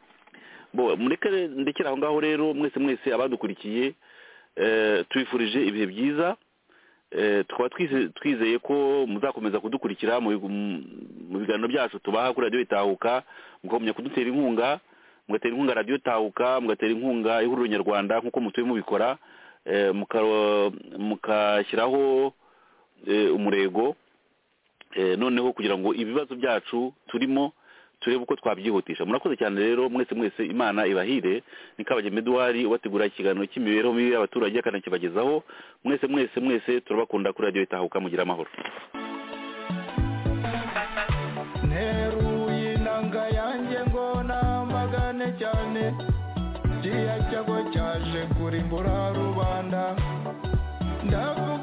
ndekera aho ngaho rero mwese mwese abadukurikiye tubifurije ibihe byiza tukaba twizeye ko muzakomeza kudukurikira mu biganiro byacu tubaha kuri radiyo itahuka mukamenya kudutera inkunga mugatera inkunga radiyo itahuka mugatera inkunga ihuriro nyarwanda nk'uko mutuye mubikora mukashyiraho umurego noneho kugira ngo ibibazo byacu turimo turebe uko twabyihutisha murakoze cyane rero mwese mwese imana ibahire ni kabagema eduwari ubategura ikiganiro cy'imibereho mibi y'abaturage akanakibagezaho mwese mwese mwese turabakunda kuri radiyo itahuka mugira amahoro nteruye inanga yanjye ngo namagane cyane kiriya cyago cyaje kurimbura rubanda ndavuga